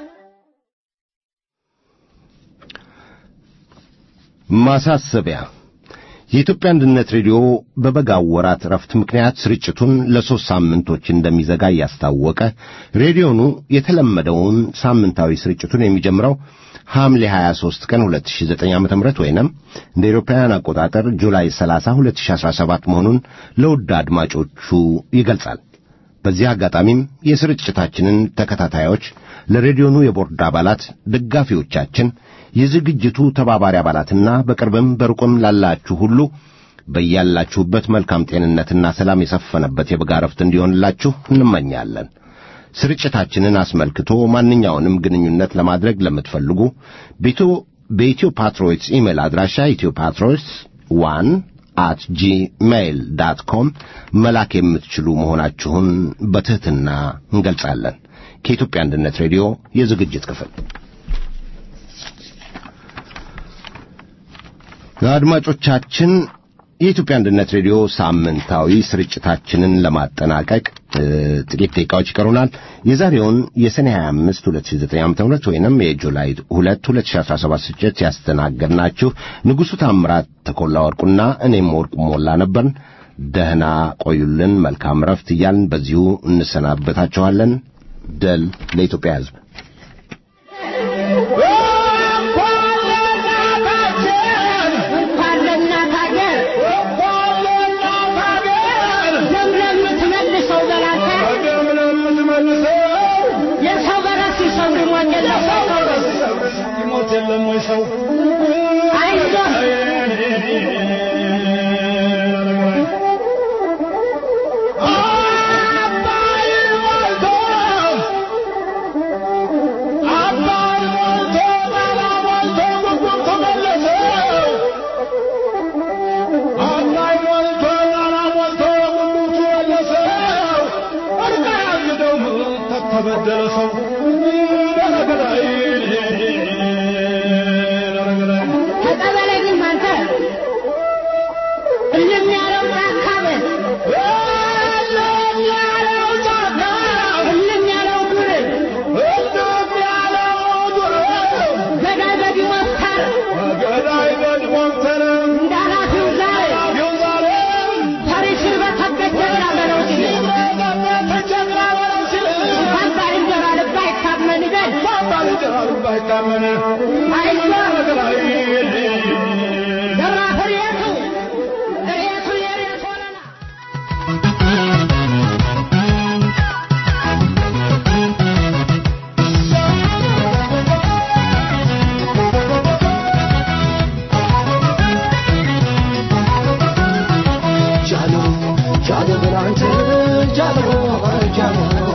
ማሳሰቢያ የኢትዮጵያ አንድነት ሬዲዮ በበጋው ወራት ረፍት ምክንያት ስርጭቱን ለሦስት ሳምንቶች እንደሚዘጋ እያስታወቀ ሬዲዮኑ የተለመደውን ሳምንታዊ ስርጭቱን የሚጀምረው ሐምሌ 23 ቀን 2009 ዓ.ም ወይንም እንደ አውሮፓውያን አቆጣጠር ጁላይ 30 2017 መሆኑን ለውድ አድማጮቹ ይገልጻል። በዚህ አጋጣሚም የስርጭታችንን ተከታታዮች ለሬዲዮኑ የቦርድ አባላት፣ ደጋፊዎቻችን፣ የዝግጅቱ ተባባሪ አባላትና በቅርብም በሩቅም ላላችሁ ሁሉ በያላችሁበት መልካም ጤንነትና ሰላም የሰፈነበት የበጋ ረፍት እንዲሆንላችሁ እንመኛለን። ስርጭታችንን አስመልክቶ ማንኛውንም ግንኙነት ለማድረግ ለምትፈልጉ በኢትዮ ፓትሮይትስ ኢሜል አድራሻ ኢትዮ ፓትሮይትስ ዋን አት ጂሜይል ዳት ኮም መላክ የምትችሉ መሆናችሁን በትሕትና እንገልጻለን። ከኢትዮጵያ አንድነት ሬዲዮ የዝግጅት ክፍል አድማጮቻችን የኢትዮጵያ አንድነት ሬዲዮ ሳምንታዊ ስርጭታችንን ለማጠናቀቅ ጥቂት ደቂቃዎች ይቀሩናል። የዛሬውን የሰኔ 25 2009 ዓ.ም ወይንም የጁላይ 2 2017 ስርጭት ያስተናገድናችሁ ንጉሡ ታምራት ተኮላ ወርቁና እኔም ወርቁ ሞላ ነበርን። ደህና ቆዩልን። መልካም ረፍት እያልን በዚሁ እንሰናበታችኋለን። ደል ለኢትዮጵያ ሕዝብ። እንኳን ለእናት ሀገር ለምለም የምትመልሰው በላንተ የሰው በራስ ሰው ሊሞት የለም ይሞት የለም ወይ ሰው አይዞህ ተበደለ ሰው ገላገላይ ገላገላይ ተቀበለኝም አንተ እልም ያለው ጫካ በል እልም ያለው ዱር ገዳይ በዲሞክተር እንዳላፊው ዛሬ ፈሪስን በተገጀ ግራ በለው ሲል እንኳን ባልንጀራ ልብ አይታመን በል አይዞህ ዘራፍ ሬቱ ሬቱ የሬት ሆነና ጃሎ ጃሎ ብላንተ ጃሎ ጃሎ